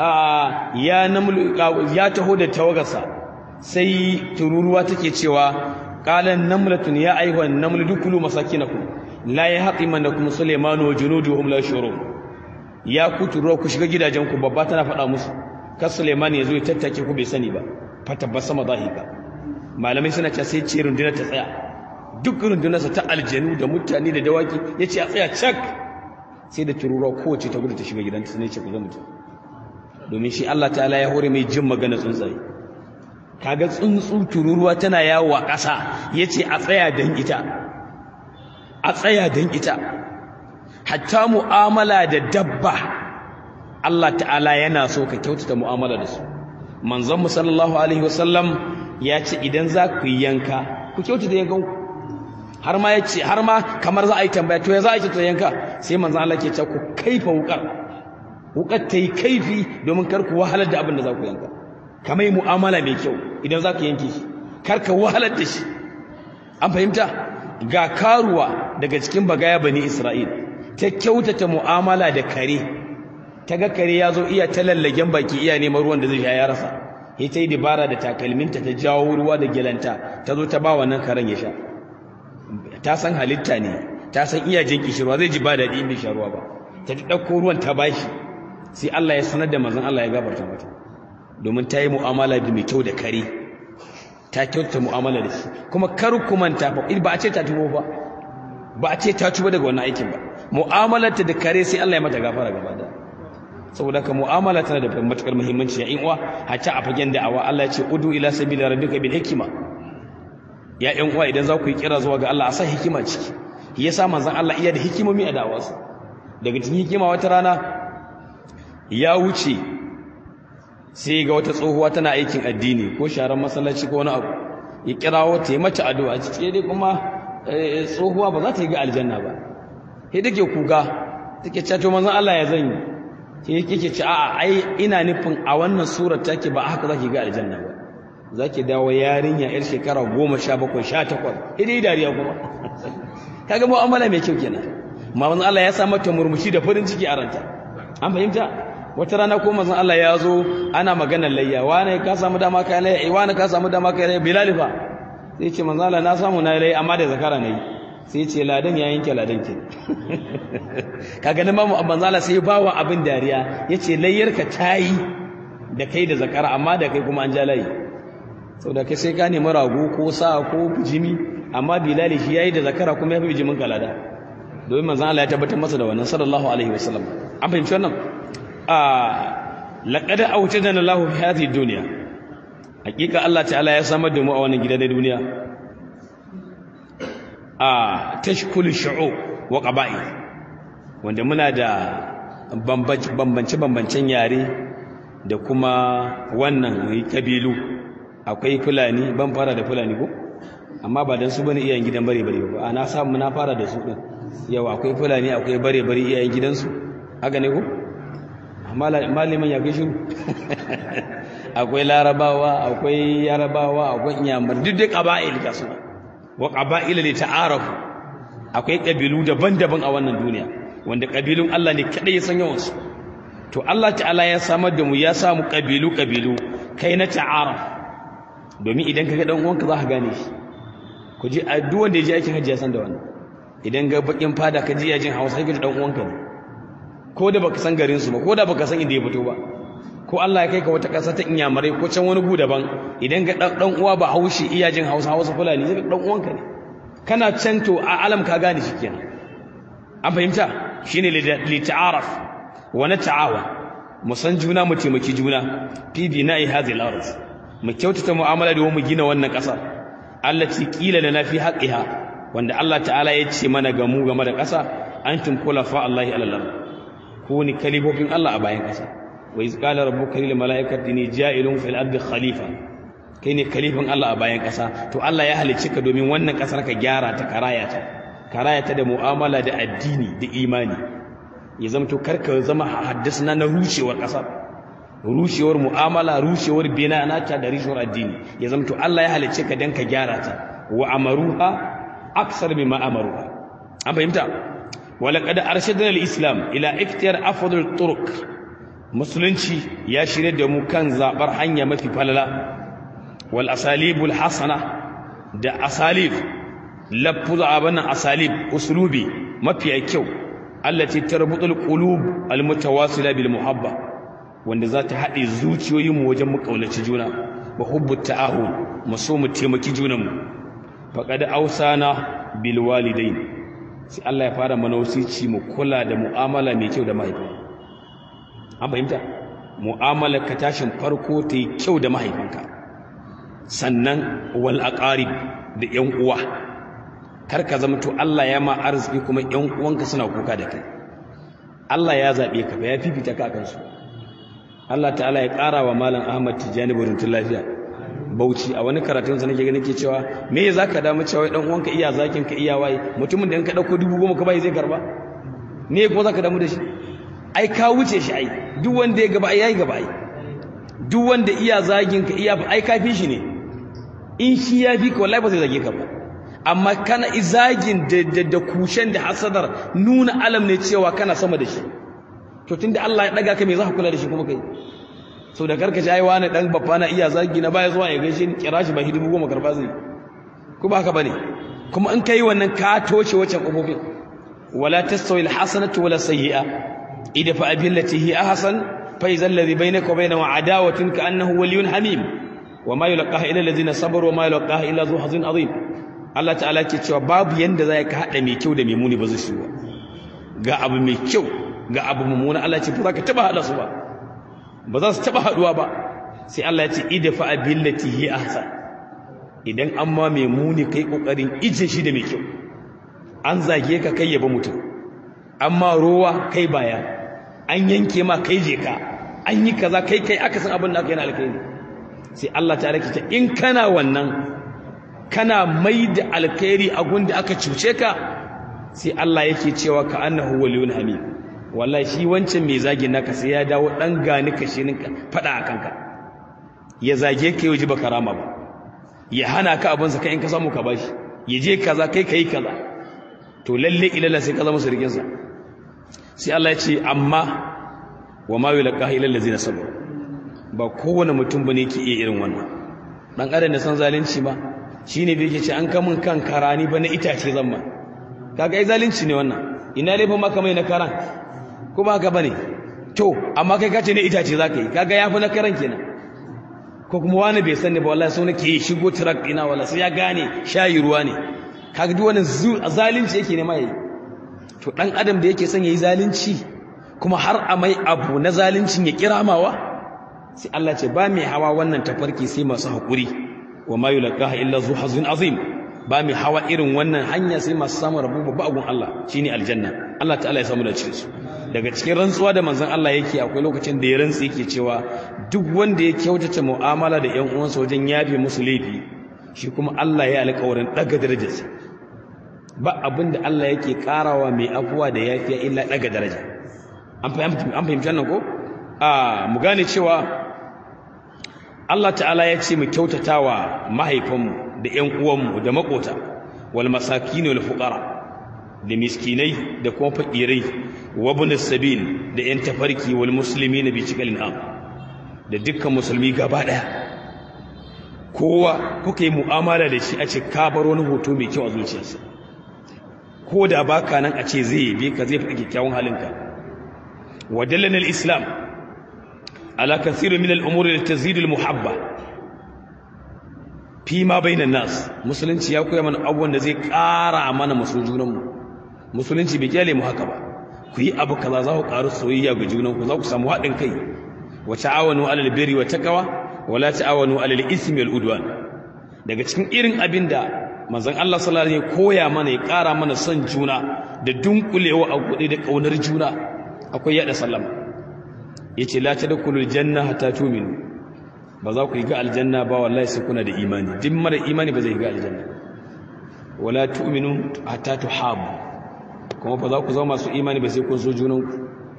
ya namul ya taho da tawagarsa sai tururuwa take cewa qalan namlatun ya ayyuhan naml dukulu masakinakum la yahtimanakum sulaiman wa junuduhum la shurun ya ku tururuwa ku shiga gidajenku babba tana faɗa musu kar sulaiman ya zo ya tattake ku bai sani ba fatabbasa madahika malamai suna cewa sai ce rundunar ta tsaya duk rundunarsa ta aljanu da mutane da dawaki ya ce a tsaya cak sai da tururuwa kowace ta gudu ta shiga gidanta sai ce ku zo mutum domin shi Allah ta'ala ya hore mai jin magana tsuntsaye kaga tsuntsu tururuwa tana yawo a ƙasa yace a tsaya dan ita a tsaya dan ita hatta mu'amala da dabba Allah ta'ala yana so ka kyautata mu'amala da su manzon mu sallallahu alaihi wasallam ya ce idan za ku yi yanka ku kyautata yankan ku har ma yace har ma kamar za a yi tambaya to ya za a yi yanka sai manzon Allah ke ce ku kaifa wukar wukar ta yi kaifi domin kar ku wahalar da abin da za ku yanka kamar mu'amala mai kyau idan za ka yanke shi kar ka wahalar da shi an fahimta ga karuwa daga cikin bagaya bani isra'il ta kyautata mu'amala da kare ta ga kare ya zo iya ta lallagen baki iya neman ruwan da zai sha ya rasa ya ta yi dabara da takalminta ta jawo ruwa da gelanta ta zo ta ba wannan karen ya sha ta san halitta ne ta san iya jin kishirwa zai ji ba daɗi in bai sha ruwa ba ta ɗauko ruwan ta bashi sai Allah ya sanar da manzon Allah ya gafarta mata domin ta yi mu'amala da mai kyau da kare ta kyautata mu'amala da shi kuma kar ku manta fa ba a ce ta tubo ba ba a ce ta tuba daga wannan aikin ba mu'amalarta da kare sai Allah ya mata gafara gaba da saboda ka mu'amala tana da matukar muhimmanci ya in uwa hatta a fagen da'awa Allah ya ce udu ila sabila rabbika bil hikma ya ƴan uwa idan za ku yi kira zuwa ga Allah a sa hikima ciki yasa manzon Allah iya da hikimomi a da'awarsa daga cikin hikima wata rana ya wuce sai ga wata tsohuwa tana aikin addini ko sharan masallaci ko wani abu ya kirawo ta yi mata addu'a cike dai kuma tsohuwa ba za ta yi ga aljanna ba sai take kuka take cewa to manzon Allah ya zanyi sai yake ce a'a ai ina nufin a wannan surar take ba haka zaki ga aljanna ba zaki dawo yarinya yar shekara 17 18 idai dariya kuma kaga mu'amala mai kyau kenan manzon Allah ya sa mata murmushi da farin ciki a ranta an fahimta wata rana ko manzon Allah ya zo ana maganar layya wani ka samu dama kai layya wani ka samu dama kai layya bilal fa sai ce manzon Allah na samu na layya amma da zakara nayi sai ce ladan ya yanke ladan ke kaga nan mamu manzon Allah sai bawa abin dariya yace layyarka tayi da kai da zakara amma da kai kuma an ja layi saboda kai sai ka nemi rago ko sa ko bijimi amma bilal shi yayi da zakara kuma ya fi bijimin kalada domin manzon Allah ya tabbatar masa da wannan sallallahu alaihi wasallam an fahimci wannan a laqad awjadana Allahu fi hadhihi dunya hakika Allah ta'ala ya samar da mu a wannan gida na duniya a tashkul shu'ub wa qaba'il wanda muna da bambance bambancen yare da kuma wannan kabilu akwai fulani ban fara da fulani ko amma ba dan su bane iyayen gidan bare bare ba ana samu na fara da su din yau akwai fulani akwai bare bare iyayen gidansu haka ne ko malamin ya gaishe akwai larabawa akwai yarabawa akwai inyamar duk da qaba'il ka suna wa qaba'ila li ta'arafu akwai kabilu daban-daban a wannan duniya wanda kabilun Allah ne kadai ya san yawan su to Allah ta'ala ya samar da mu ya samu kabilu kabilu kai na ta'aruf domin idan kaga dan uwanka za ka gane shi ku ji a duk wanda ya je aikin hajji ya san da wannan idan ga bakin fada ka ji yajin Hausa sai ka dan uwanka ne ko da baka san garin su ba ko da baka san inda ya fito ba ko Allah ya kai ka wata ƙasa ta inyamurai ko can wani gu daban idan ga dan uwa ba haushi iya jin Hausa Hausa Fulani zai dan uwanka ne kana can to a alam ka gane shi kenan an fahimta shine li ta'aruf wa nata'awa mu san juna mu taimaki juna fi bina'i hadhihi al-ard mu kyautata mu'amala da mu gina wannan ƙasa allati qila lana fi haqqiha wanda Allah ta'ala ya ce mana ga mu game da ƙasa antum khulafa Allahi alal ku ni kalifofin Allah a bayan ƙasa wa iz qala rabbuka lil mala'ikati inni ja'ilun fil ardi khalifa kai ne kalifin Allah a bayan ƙasa to Allah ya halicce ka domin wannan ƙasar ka gyara ta karaya ta karaya ta da mu'amala da addini da imani ya zamto karka zama haddasa na rushewar ƙasar rushewar mu'amala rushewar bina nata da rushewar addini ya zamto Allah ya halicce ka dan ka gyara ta wa amaruha aksar mimma amaruha an fahimta ولقد أرشدنا الإسلام إلى اختيار أفضل الطرق musulunci ya shirya da mu kan zabar hanya mafi falala wal asalibul hasana da asalib lafuz abana asalib uslubi mafi kyau allati tarbutul qulub al mutawasila bil muhabba wanda za ta haɗe zuciyoyin mu wajen mu kaunaci juna wa hubbu ta'ahun mu so mu taimaki junan mu faqad awsana bil walidain sai Allah ya fara mana wasici mu kula da mu'amala mai kyau da mahaifa an fahimta mu'amalar ka tashin farko ta yi kyau da mahaifanka sannan wal aqarib da yan uwa kar ka zama to Allah ya ma arziki kuma yan uwanka suna kuka da kai Allah ya zabe ka ba ya fifita ka kan su Allah ta'ala ya ƙara wa malam Ahmad Tijani buruntun lafiya Bauchi a wani karatun sa nake ganin ke cewa me zaka damu cewa dan uwanka iya zakin ka iya waye mutumin da in ka dauko dubu goma ka bai zai karba me ko zaka damu da shi ai ka wuce shi ai duk wanda ya gaba ai yayi gaba ai duk wanda iya zagin ka iya ai ka fi shi ne in shi ya fi ka wallahi ba zai zage ka ba amma kana izagin da da, da kushen da hasadar nuna alam ne cewa kana sama da shi to tunda Allah ya daga ka me za ka kula da shi kuma kai sau da karkace ai wani dan babba na iya zagi na baya zuwa ya gaishe ni kira shi ba hidibu goma karba zai ko ba haka bane kuma in kai wannan ka toshe wancan kofofin wala tastawi alhasanatu wala sayyi'a idfa billati hi ahsan fa idza alladhi bainaka wa bainahu adawatun ka annahu waliyyun hamim wama yulqaha illa alladhina sabaru wama yulqaha illa dhu hazin azim Allah ta'ala ke cewa babu yanda zai ka hada mai kyau da mai muni ba zai shiwa ga abu mai kyau ga abu mummuna Allah ce ba za ka taba hada su ba ba za su taba haduwa ba sai Allah ya ce idfa billati hi ahsan idan amma mai muni kai kokarin ije shi da mai kyau an zage ka kai yaba mutum amma rowa kai baya an yanke ma kai je ka an yi kaza kai kai aka san abin da aka yi na alkhairi sai Allah ta rake ta in kana wannan kana mai da alkhairi a gunda aka cuce ka sai Allah yake cewa ka annahu waliyun hamid wallahi shi wancan mai zagin naka sai ya dawo dan gani kashe ninka fada akan ka ya zage ka yau ji baka rama ba ya hana ka abin sa kai in ka samu ka bashi ya je kaza kai kai kaza to lalle ilalla sai ka zama sirkin sa sai Allah ya ce amma wa ma yulqa illa allazina sabaru ba kowane mutum bane yake iya irin wannan dan adam da san zalunci ba shine bai yake ce an kamun kan karani ba na itace zamma kaga ai zalunci ne wannan ina laifin maka mai na karan ko ba haka bane to amma kai kace ne itace zaka yi kaga yafi na karan kenan ko kuma wani bai sani ba wallahi sau nake shigo truck dina wallahi sai ya gane shayi ruwa ne kaga duk wannan zalunci yake ne mai to dan adam da yake son yayi zalunci kuma har a mai abu na zalincin ya kiramawa sai Allah ce ba mai hawa wannan tafarki sai masu haƙuri wa ma yulqaha illa zu hazin azim ba mai hawa irin wannan hanya sai masu samun rabu babba agun Allah shine aljanna Allah ta'ala ya samu da cikin su daga cikin rantsuwa da manzon Allah yake akwai lokacin da ya rantsi yake cewa duk wanda ya kyautata mu'amala da ƴan uwansa wajen yafe musu laifi shi kuma Allah ya alƙawarin daga darajarsa ba abin da Allah yake karawa mai afuwa da yafiya illa daga daraja an fahimci an fahimci wannan ko a mu gane cewa Allah ta'ala ya ce mu kyautatawa mahaifanmu da ƴan uwanmu da makota wal masakin wal fuqara da miskinai da kuma fakirai wa ibn sabil da ƴan tafarki wal muslimina bi cikalin am da dukkan musulmi gaba daya kowa kuka yi mu'amala da shi a ce ka bar wani hoto mai kyau a zuciyarsa ko da baka nan a ce zai bi ka zai faɗi kyakkyawan halinka wa dallana al-islam ala kathirin min al-umuri allati tazidu al-muhabba fi ma bainan nas musulunci ya koya mana abubuwan da zai ƙara mana masu junanmu musulunci bai kyale mu haka ba ku yi abu kaza za ku ƙaru soyayya ga junanku za ku samu haɗin kai wa ta'awanu alal birri wa taqwa wa la ta'awanu alal ismi wal udwan daga cikin irin abin da manzon Allah sallallahu alaihi wasallam koya mana ya ƙara mana son juna da dunkulewa a gude da kaunar juna akwai yada sallama yace la tadkhulul janna hatta tu'minu ba za ku yi ga aljanna ba wallahi sai kuna da imani duk mara imani ba zai ga aljanna wala tu'minu hatta tuhabu kuma ba za ku zama masu imani ba sai kun so junanku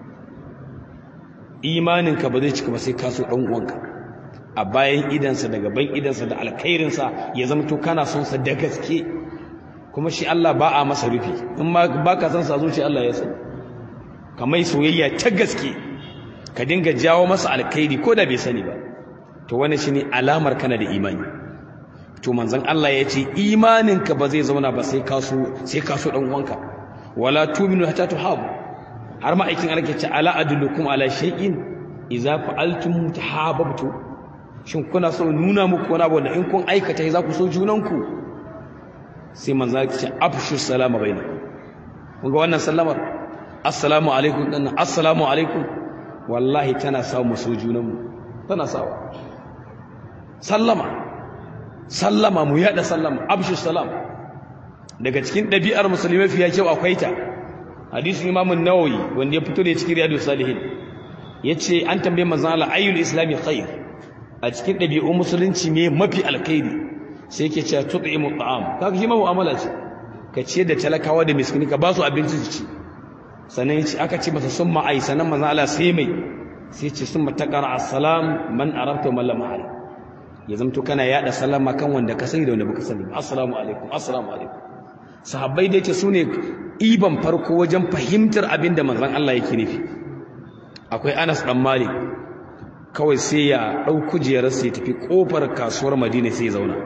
imaninka ba zai cika ba sai ka so dan uwanka a bayan idansa da gaban idansa da alkhairinsa ya zama to kana son sa da gaske kuma shi Allah ba a masa rufi in ma baka san sa zuci Allah ya san kamar soyayya ta gaske ka dinga jawo masa alkhairi ko da bai sani ba to wannan shine alamar kana da imani to manzon Allah ya ce imaninka ba zai zauna ba sai ka so sai ka so dan uwanka wala tu'minu hatta tuhabu har ma aikin Allah ke ce ala adullukum ala shay'in idza fa'altum tahabbtu shin kuna so nuna muku wani abu da in kun aikata za ku so junanku sai manzo ya ce afshu salama bainakum kun ga wannan sallamar assalamu alaikum dan assalamu alaikum wallahi tana sa mu so junanmu tana sawa sallama sallama mu yada sallama afshu salam daga cikin ɗabi'ar musulmai fiye kyau akwai ta hadisin imam an-nawawi wanda ya fito da cikin riyadus salihin yace an tambaye manzo Allah ayyul islami khair a cikin ɗabi'un musulunci me mafi alkhairi sai yake cewa tut'imu ta'am kaga shi ma mu'amala ce ka ce da talakawa da miskini ka ba su abinci su ci sannan yace aka ce masa summa ai sanan manzo Allah sai mai sai ce summa taqra assalam man arabta man lam arab ya zamto kana yada sallama kan wanda ka sani da wanda baka sani assalamu alaikum assalamu alaikum sahabbai da yake sune iban farko wajen fahimtar abin da manzon Allah yake nufi akwai Anas dan Malik kawai sai ya ɗau kujerarsa ya tafi ƙofar kasuwar madina sai ya zauna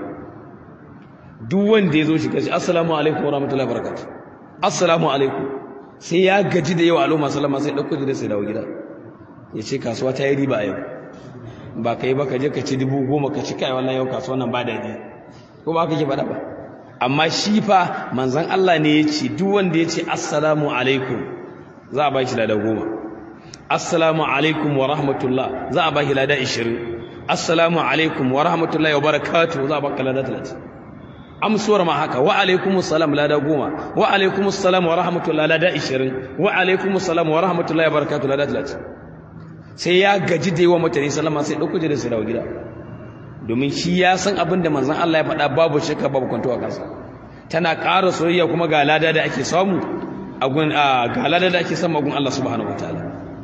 duk wanda ya zo shiga shi assalamu alaikum wa rahmatullahi wa barakatuh assalamu alaikum sai ya gaji da yawa al'umma sallama sai ɗau kujerarsa ya dawo gida ya ce kasuwa ta yi riba a yau ba ka yi ba ka je ka ci dubu goma ka ci kai wannan yau kasuwa nan ba daɗi ko ba ka ke faɗa ba amma shi fa manzon Allah ne ya ce duk wanda ya ce assalamu alaikum za a ba shi lada goma assalamu alaikum wa rahmatullah za a baki lada 20 assalamu alaikum wa rahmatullahi wa barakatuh za a baka lada 30 amsuwar ma haka wa alaikumus salam lada 10 wa alaikumus salam wa rahmatullahi lada 20 wa alaikumus salam wa rahmatullahi wa barakatuh lada 30 sai ya gaji da yawa mutane sallama sai dauko da su dawo gida domin shi ya san abin da manzon Allah ya faɗa babu shakka babu kwanto a kansa tana ƙara soyayya kuma ga lada da ake samu a gun ga lada da ake samu a gun Allah subhanahu wataala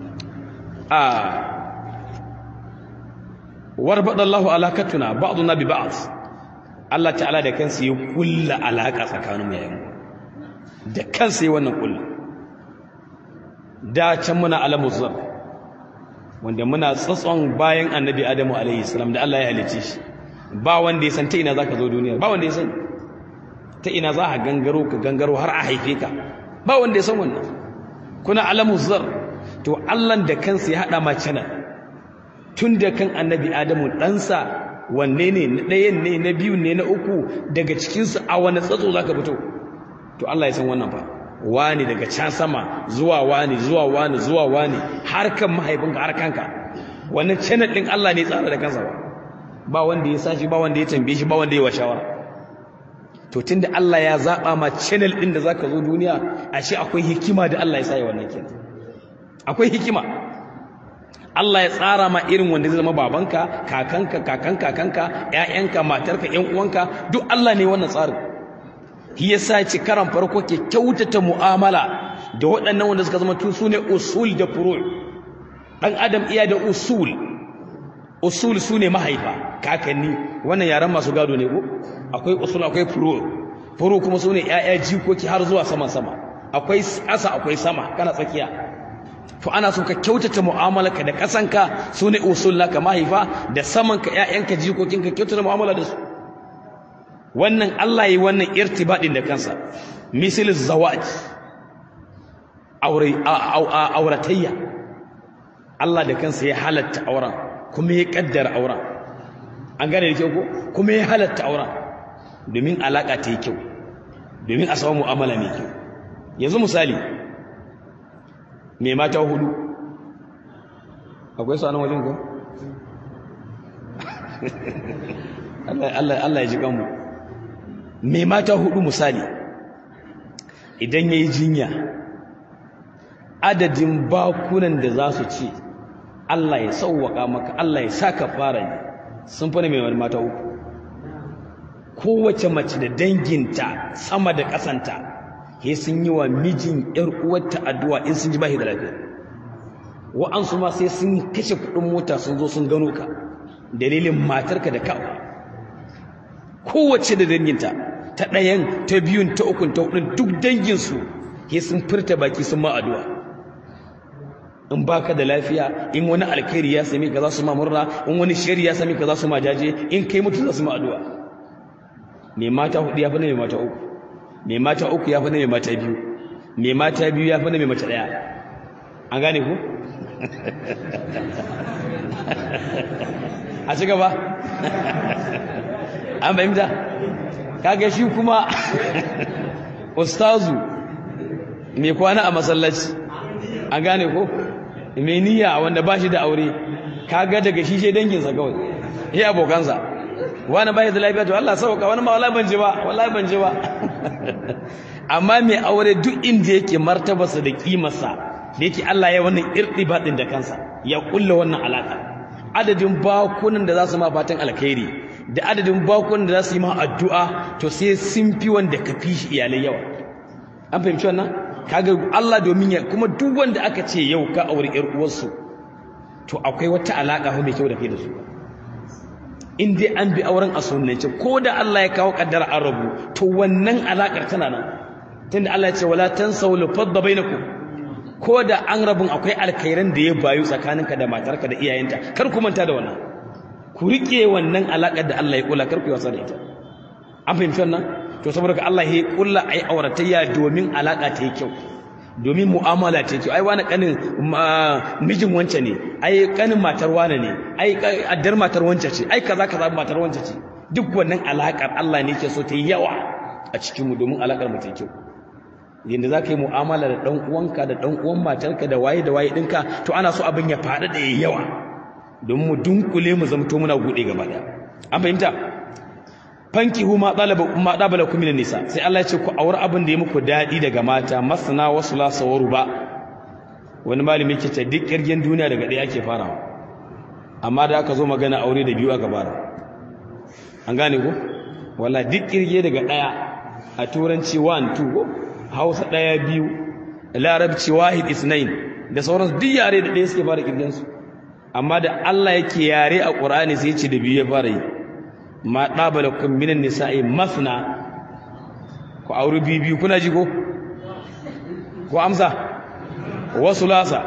a warbada Allahu alakatuna ba'duna bi ba'd Allah ta'ala da kansa ya kulla alaka tsakanin mu yayin da kansa ya wannan kulla da can muna alamu zar wanda muna tsatson bayan annabi Adamu alaihi salam da Allah ya halice shi ba wanda ya san ta ina zaka zo duniya ba wanda ya san ta ina za ka gangaro ka gangaro har a haife ka ba wanda ya san wannan kuna alamu zar to Allah da kansa ya haɗa mace nan tun da kan annabi Adamu ɗansa wanne ne na ɗayan ne na biyu ne na uku daga cikinsu a wani tsatso za ka fito to Allah ya san wannan fa wani daga can sama zuwa wani zuwa wani zuwa wani har kan mahaifinka har kanka wannan channel din Allah ne tsara da kansa ba ba wanda ya sashi ba wanda ya tambaye shi ba wanda ya wa shawara to tunda Allah ya zaba ma channel din da zaka zo duniya ashe akwai hikima da Allah ya sa ya wannan kenan akwai hikima Allah ya tsara ma irin wanda zai zama babanka kakanka kakan kakanka ƴaƴanka matarka ƴan uwanka duk Allah ne wannan tsarin shi yasa ci karan farko ke kyautata mu'amala da waɗannan wanda suka zama tu sune usul da furu' dan adam iya da usul usul sune mahaifa kakanni wannan yaran masu gado ne ko akwai usul akwai furu' furu' kuma sune ƴaƴa jikoki har zuwa saman sama akwai asa akwai sama kana tsakiya to ana so ka kyautata mu'amalarka da kasanka sune usul naka mahaifa da samanka ƴaƴanka jikokinka kyautata mu'amala da su wannan Allah yi wannan irtibadin da kansa misal zawaj aure auratayya Allah da kansa ya halatta auren kuma ya kaddara auren an gane da kyau ko kuma ya halatta auren domin alaka ta yi kyau domin a samu mu'amala mai kyau yanzu misali mai mata hudu akwai su a nan wajen ko Allah ya ji kanmu mai mata hudu misali idan ya yi jinya adadin bakunan da za su ce Allah ya sauwaka maka Allah ya sa ka fara ne sun fi mai mata uku kowace mace da danginta sama da ƙasanta he sun yi wa mijin ‘yar uwarta addu'a in sun ji bashi da lafiya wa'ansu ma sai sun kashe kuɗin mota sun zo sun gano ka dalilin matarka da kawo kowace da danginta ta ɗayan ta biyun ta ukun ta hudun duk danginsu he sun furta baki sun ma addu'a in baka da lafiya in wani alkhairi ya sami ka za su ma murna in wani shari ya sami ka za su ma jaje in kai mutu za su ma addu'a mai mata hudu ya fi na mai mata uku mai mata uku ya fi na mai mata biyu mai mata biyu ya fi na mai mata ɗaya an gane ku a ci gaba an fahimta kaga shi kuma ustazu mai kwana a masallaci an gane ko mai niyya wanda ba shi da aure kaga daga shi shi danginsa kawai ya abokansa wani ba da lafiya to Allah sauka wani ma wallahi ban ji ba wallahi ban ji ba amma mai aure duk inda yake martabarsa da kimarsa da yake Allah ya wannan irtibat din da kansa ya kulla wannan alaka adadin bakunan da za su ma fatan alkhairi da adadin bakunan da za su yi ma addu'a to sai sun fi wanda ka fi shi iyalai yawa an fahimci wannan kaga Allah domin ya kuma duk wanda aka ce yau ka aure ƴar uwarsu to akwai wata alaka mai kyau da kai da su in dai an bi auren a sunnance ko da Allah ya kawo kaddara an rabu to wannan alakar tana nan tunda Allah ya ce wala tansaw lafadda bainakum ko da an rabun akwai alkhairan da ya bayu tsakaninka da matarka da iyayenta kar ku manta da wannan ku rike wannan alakar da Allah ya kula kar ku wasa da ita an fahimci wannan to saboda Allah ya kulla ai auratayya domin alaka ta yi kyau domin mu'amala ta yi kyau ai wani kanin mijin wance ne ai kanin matar wane ne ai addar matar wance ce ai kaza kaza matar wance ce duk wannan alakar Allah ne yake so ta yi yawa a cikin mu domin alakar mu ta yi kyau yanda za ka yi mu'amala da ɗan uwanka da ɗan uwan matarka da waye da waye ɗinka to ana so abin ya faɗa da yawa don mu dunkule mu zamto muna buɗe gaba ɗaya an fahimta fankihu ma ɗalaba ma ɗabala kuma nisa sai Allah ya ce ku aure abin da ya muku daɗi daga mata masana wasu lasa waru ba wani malami yake ce duk ƙirgin duniya daga ɗaya ake farawa amma da aka zo magana aure da biyu aka fara an gane ko wala duk ƙirge daga ɗaya a turanci 1 2 ko hausa ɗaya biyu larabci wahid isnain da sauransu duk yare da ɗaya suke fara ƙirgensu amma da Allah yake yare a ƙur'ani sai ce da biyu ya fara yi ma ɗabala kun minan nisa'i masna ku auri biyu biyu kuna ji ko ko amsa wasu lasa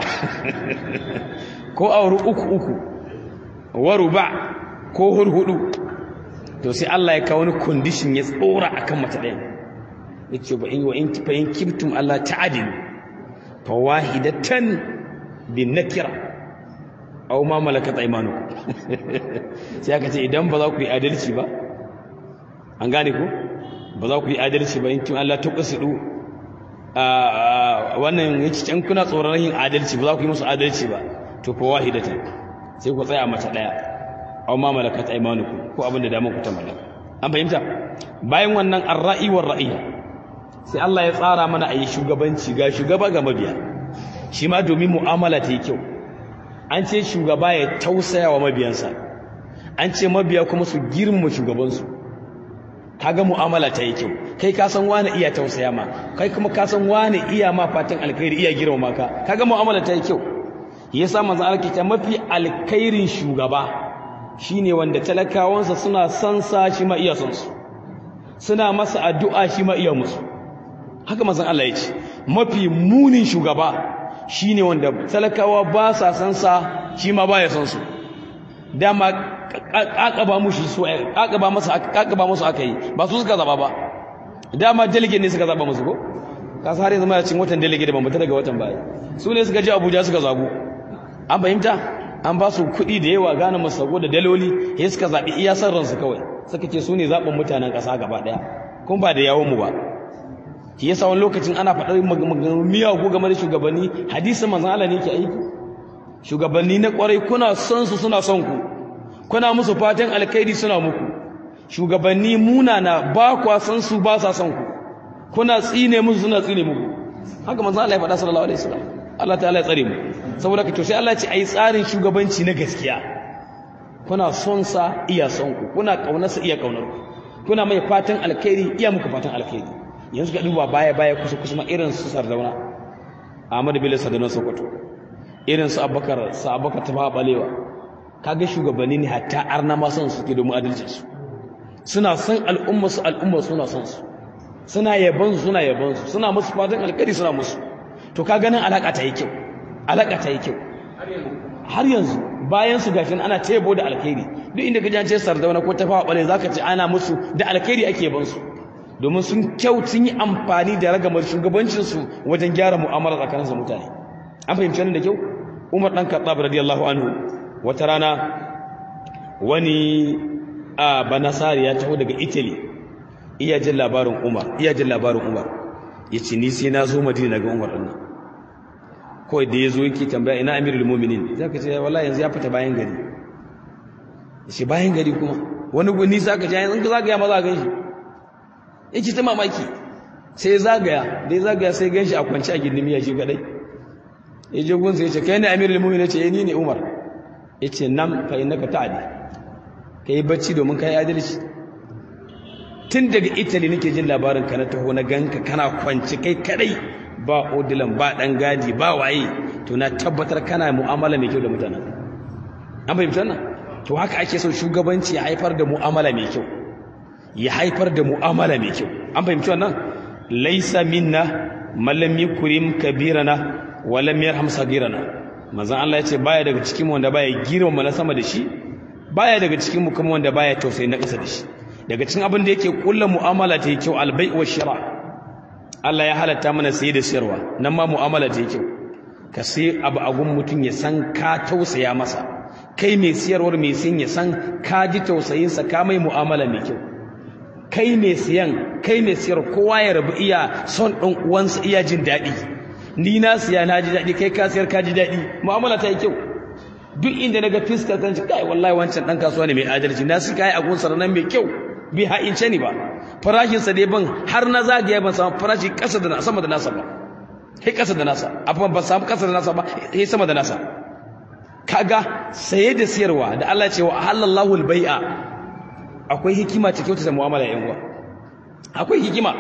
ko auri uku uku waru ba ko hurhudu to sai Allah ya kawo wani condition ya tsora akan mata ɗaya yace ba in wa in fa in kibtum alla ta'dilu fa wahidatan bin nakira aw ma malakat aymanukum sai aka ce idan ba za ku yi adalci ba an gane ku ba za ku yi adalci ba in kin Allah ta kusudu wannan yace can kuna tsoron yin adalci ba za ku yi musu adalci ba to ko wahidatan sai ku tsaya mace daya aw ma malakat aymanukum ko abin da damar ku ta mallaka an fahimta bayan wannan ar-ra'i war ra'i sai Allah ya tsara mana ayi shugabanci ga shugaba ga mabiya shi ma domin mu'amala ta yi kyau an ce shugaba ya tausaya wa mabiyansa an ce mabiya kuma su girmama shugabansu kaga mu'amala ta yi kyau kai ka san wani iya tausaya ma kai kuma ka san wani iya ma fatan alkhairi iya girmama ka kaga mu'amala ta yi kyau yasa manzo Allah ke mafi alkhairin shugaba shine wanda talakawansa suna son sa shi ma iya son su suna masa addu'a shi ma iya musu haka manzo Allah ya ce mafi munin shugaba shine wanda talakawa ba sa san sa shi ma baya san su dama kakaba mushi su kakaba masa kakaba musu akai ba su suka zaba ba dama delegate ne suka zaba musu ko ka har yanzu ma cin watan delegate ban mutu daga watan baya su ne suka je Abuja suka zabu an fahimta an ba su kuɗi da yawa gane masago da daloli ya suka zaɓi iya san ransu kawai suka ce su ne zaɓin mutanen ƙasa gaba ɗaya kuma ba da yawon mu ba shi yasa wani lokacin ana faɗar miyagu game da shugabanni hadisin manzon Allah ne ke aiki shugabanni na ƙwarai kuna son su suna son ku kuna musu fatan alkhairi suna muku shugabanni munana ba kwa san su ba sa son ku kuna tsine musu suna tsine muku haka manzon Allah ya faɗa sallallahu alaihi wasallam Allah ta'ala ya tsare mu saboda ka to sai Allah ya ce ai tsarin shugabanci na gaskiya kuna son sa iya son ku kuna kaunar sa iya kaunar ku kuna mai fatan alkhairi iya muku fatan alkhairi yanzu ka duba baya baya kusa kusa ma irin su Sardauna Ahmad Bello Sardauna Sokoto irin su Abubakar sa Abubakar Tafa Balewa kaga shugabanni ne hatta arna ma son su ke domin adalcin su suna son al'umma su al'umma suna son su suna yabon su suna yabon su suna musu fatan alkhairi suna musu to ka ganin alaka ta yi kyau alaka ta yi kyau har yanzu bayan su gashin ana tebo da alkhairi duk inda ka jance sardauna ko tafawa bale zaka ce ana musu da alkhairi ake yaban su domin sun kyau sun yi amfani da ragamar shugabancin su wajen gyara mu'amala tsakanin su mutane an fahimci wannan da kyau Umar dan Khattab radiyallahu anhu wata rana wani a banasari ya taho daga Italy iya jin labarin Umar iya jin labarin Umar yace ni sai na zo Madina ga Umar din kawai da ya zo yake tambaya ina amirul muminin za ka ce wallahi yanzu ya fita bayan gari shi bayan gari kuma wani guni za ka ce yanzu ka zagaya maza gan shi yake ta mamaki sai ya zagaya da ya zagaya sai gan shi a kwanci a gindin miya shi kadai ya je gunsa ya ce kai ne amirul muminin ya ce ni ne umar ya ce nan fa innaka ta'adi ka yi bacci domin ka yi adalci tun daga italy nake jin labarin ka na taho na ganka kana kwanci kai kadai ba odilan ba dan gadi ba waye to na tabbatar kana mu'amala mai kyau da mutanen an fahimta nan to haka ake so shugabanci ya haifar da mu'amala mai kyau ya haifar da mu'amala mai kyau an fahimci wannan laysa minna man lam yukrim kabirana wa lam yarham sagirana manzon Allah ya ce baya daga cikin mu wanda baya girmama na sama da shi baya daga cikin mu kuma wanda baya tausayi na ƙasa da shi daga cikin abin da yake kullu mu'amala ta yi kyau albai wa shira' Allah ya halatta mana saye da siyarwa nan ma mu'amala ta kyau ka sai abu a gun mutum ya san ka tausaya masa kai mai siyarwar mai siyan ya san ka ji tausayinsa ka mai mu'amala mai kyau kai mai siyan kai mai siyar kowa ya rabu iya son ɗan uwansa iya jin daɗi ni na siya na ji daɗi kai ka siyar ka ji daɗi mu'amala ta yi kyau duk inda na ga fiskar kan ci kai wallahi wancan ɗan kasuwa ne mai adalci na su kai a gunsa nan mai kyau bai ha'ince ni ba farashinsa dai ban har na zagaya ban samu farashi ƙasa da sama da nasa ba sai ƙasa da nasa abin ban samu ƙasa da nasa ba sai sama da nasa kaga saye da siyarwa da Allah ce wa halallahu albai'a akwai hikima ta kyautata mu'amala yan uwa akwai hikima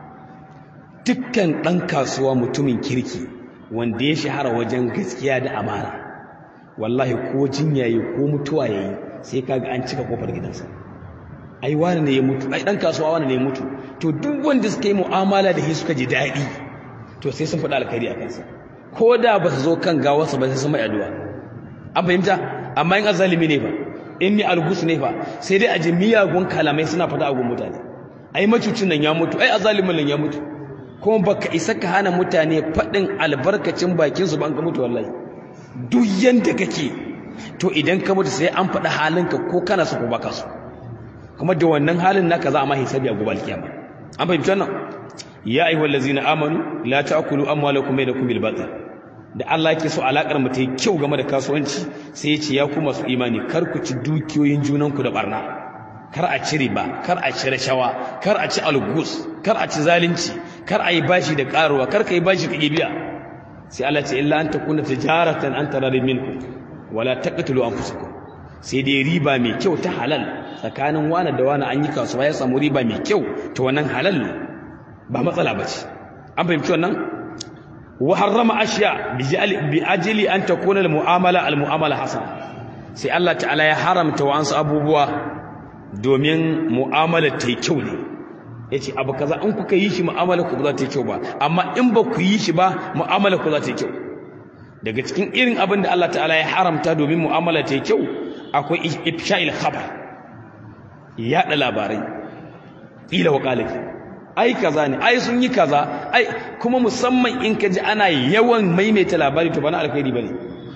dukkan ɗan kasuwa mutumin kirki wanda ya shahara wajen gaskiya da amana wallahi ko jinya yi ko mutuwa yayi sai kaga an cika kofar gidansa ai wani ne ya mutu ai dan kasuwa wani ne ya mutu to duk wanda suka yi mu'amala da shi suka ji daɗi to sai sun faɗa alkhairi a kansa ko da ba su zo kan gawarsa ba sai sun mai addu'a an fahimta amma in azalimi ne fa in ni algus ne fa sai dai a ji miyagun kalamai suna faɗa a gun mutane ai macucin nan ya mutu ai azalimin nan ya mutu kuma baka isa ka hana mutane faɗin albarkacin bakin su ban ka mutu wallahi duk yanda kake to idan ka mutu sai an faɗi halinka ko kana so ko baka so kuma da wannan halin naka za a ma hisabi a gobe alkiyama an fahimci wannan ya ayyuhal ladzina amanu la ta'kulu amwalakum bainakum bil batil da Allah yake so alakar mu ta yi kyau game da kasuwanci sai ya ce ya ku masu imani kar ku ci dukiyoyin junanku da barna kar a ci riba kar a ci rashawa kar a ci algus kar a ci zalunci kar a yi bashi da karuwa kar ka yi bashi ka biya sai Allah ce illa an takuna tijaratan an tararin minkum wala taqtulu anfusakum sai dai riba mai kyau ta halal tsakanin wani da wani an yi kasuwa ya samu riba mai kyau to wannan halal ne ba matsala bace an fahimci wannan wa harrama ashiya bi ajli an takuna al mu'amala al mu'amala hasana sai Allah ta'ala ya haramta wa'ansu abubuwa domin mu'amala ta yi kyau ne ya ce abu kaza in kuka yi shi mu'amala ku za ta yi kyau ba amma in ba ku yi shi ba mu'amala ku za ta yi kyau daga cikin irin abin da Allah ta'ala ya haramta domin mu'amala ta yi kyau akwai ifsha'il khabar yaɗa labarai ƙila wa ƙalaki ai kaza ne ai sun yi kaza ai kuma musamman in ka ji ana yawan maimaita labari to ba na alkhairi ba ne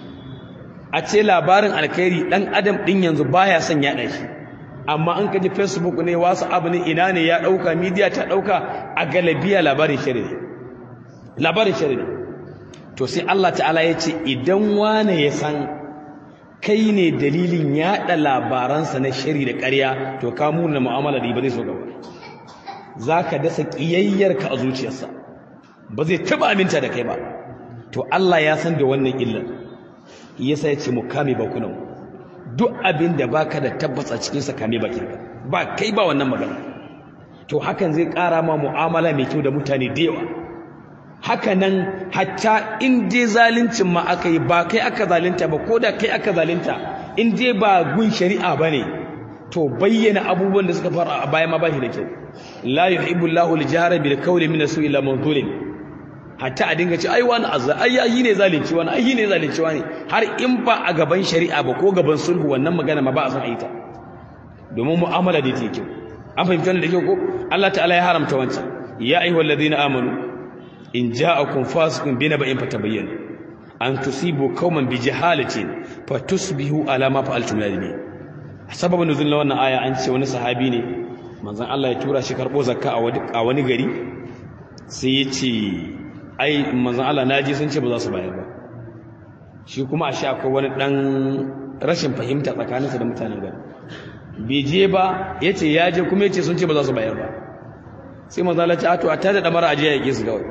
a ce labarin alkhairi ɗan adam ɗin yanzu baya son yaɗa shi amma an kaji facebook ne wasu abu ne ina ne ya ɗauka media ta ɗauka a galabiya labarin shari ne labarin shari ne to sai Allah ta'ala ya ce idan wane ya san kai ne dalilin yaɗa labaransa na shari da ƙarya to ka muna mu'amala da ba zai so gaba za ka dasa ƙiyayyarka a zuciyarsa ba zai taɓa aminta da kai ba to Allah ya san da wannan illar yasa ya ce mu kame bakunanmu duk abin da baka da tabbas a cikin sa kame bakin ka ba kai ba wannan magana to hakan zai ƙara ma mu'amala mai kyau da mutane da yawa haka nan hatta in dai zaluncin ma aka yi ba kai aka zalunta ba ko da kai aka zalunta in dai ba gun shari'a ba ne to bayyana abubuwan da suka fara a baya ma ba shi da kyau la yuhibbu Allahu al-jahra bil qawli min su'i illa man zulim hatta a dinga ce ai wani azza ai ai ne zalunci wani ai ne zalunci wani har in ba a gaban shari'a ba ko gaban sulhu wannan magana ma ba a san aita domin mu'amala da take kyau an fahimci wannan da kyau ko Allah ta'ala ya haramta wancan ya ayyuhal ladina amanu in ja'akum fasiqun binaba'in fatabayyanu an tusibu qauman bi jahalatin fatusbihu ala ma fa'altum nadimin sababin nuzul na wannan aya an ce wani sahabi ne manzon Allah ya tura shi karbo zakka a wani gari sai ya ce ai manzon Allah naji sun ce ba za su bayar ba shi kuma a sha akwai wani dan rashin fahimta tsakaninsa da mutanen gari bai je ba yace ya je kuma yace sun ce ba za su bayar ba sai manzon Allah ya ce a to a tada damara a je ya yake su kawai